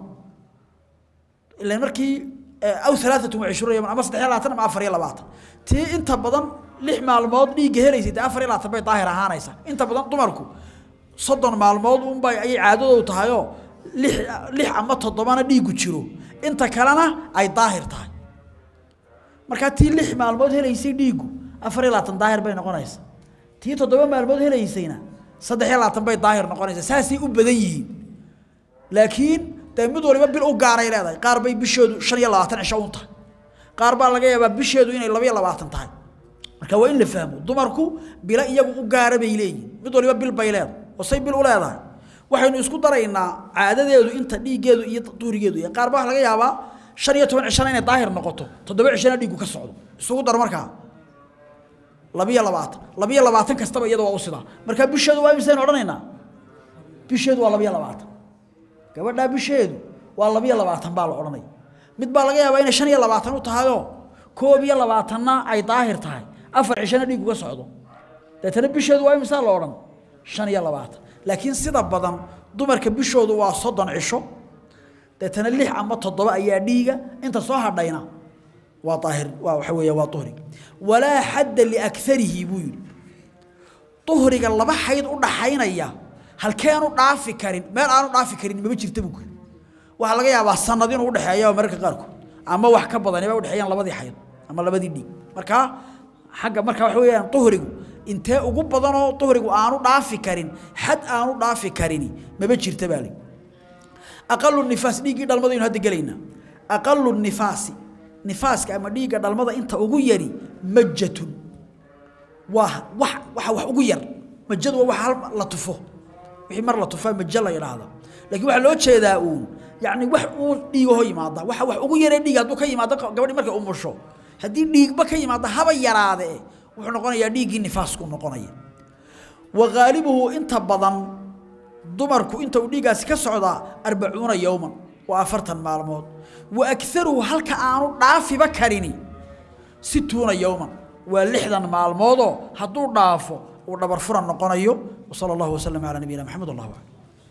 ilan markii aw alaaatu wa cishruuna yowman ama saddex iyo labaatan ama afar iyo labaatan tii inta badan lix maalmood dhiigga helaysay dee afar iyo labaatan bay daahir ahaanaysaa inta badan dumarku soddon maalmood unbay ayay caadadoodu tahayoo lix lix ama toddobana dhiiggu jiro inta kalena ay daahir tahay markaa tii lix maalmood helaysay dhiiggu afar iyo labaatan daahir bay noqonaysaa tii toddoba maalmood helaysayna saddex iyo labaatan bay daahir noqonaysaa saasay u badan yihiin laakiin dee mid waliba bil u gaaray leedahay qaar bay bishoodu shan iyo labaatan cisho un tahay qaar baa laga yaabaa bisheedu inay laba iyo labaatan tahay marka waa in la fahmo dumarku bilo iyagu u gaara bay leeyihin mid waliba bil bay leedahay oo say bil u leedahay waxaynu isku daraynaa caadadeedu inta dhiiggeedu iyo duhrigeedu iyo qaar baa waxa laga yaabaa shan iyo toban cishana inay daahir noqoto toddoba cishana dhiiggu ka socdo isugu dar markaa labiyo labaatan labiyo labaatan kastaba iyada waa u sidaa markaa bisheedu waa imisaynu odhanaynaa bisheedu waa labiyo labaatan gabadhaa bisheedu waa labiyo labaatan baa la odhanaya mid baa laga yaabaa inay shan iyo labaatan u tahayoo koob iyo labaatanna ay daahir tahay afar cishana dhiiggu ka socdo deetana bisheedu waa imisaa la odhan shan iyo labaatan laakiin sida badan dumarka bishoodu waa soddon cisho deetana lix ama toddoba ayaa dhiiga inta soo hadhayna waa daahir waa waxa weeya waa duhri walaa xadda liakarihi buu yidhi duhriga laba xayd u dhaxaynaya halkeenu dhaafi karin meel aanu dhaafi karin maba jirta buu yidhi waxaa laga yaabaa sanad inuu udhexeeya mararka qaarkood ama wax ka badan ba udhexeeyaan labadii xayd ama labadii dhiig markaa xagga marka waxa weeyaan duhrigu intee ugu badanoo duhrigu aanu dhaafi karin xad aanu dhaafi karini maba jirta baa li aqalu nifaas dhiiggii dhalmada aynu hadda gelaynaa aqalu nifaasi nifaaska ama dhiigga dhalmada inta ugu yari majatun waa wax waxa wax ugu yar majadu waa wax hal la tufo wixii mar la tufaa majo la yidhaahdo laakiin waxaa loo jeedaa uun yacni wax uu dhiigaho yimaada waxa wax ugu yaree dhiig hadduu ka yimaado gabadhi markay umusho haddii dhiigba ka yimaado haba yaraade wuxuu noqonayaa dhiiggii nifaasku noqonaya wa ghaalibuhu inta badan dumarku inta uu dhiiggaasi ka socdaa arbacuuna yowman waa afartan maalmood wa akaruhu halka aanu dhaafiba karini situuna yowman waa lixdan maalmoodoo hadduu dhaafo uu dhabar furan noqonayo wasala allahu wasalam calaa nabiyina maxamed wallahu aclam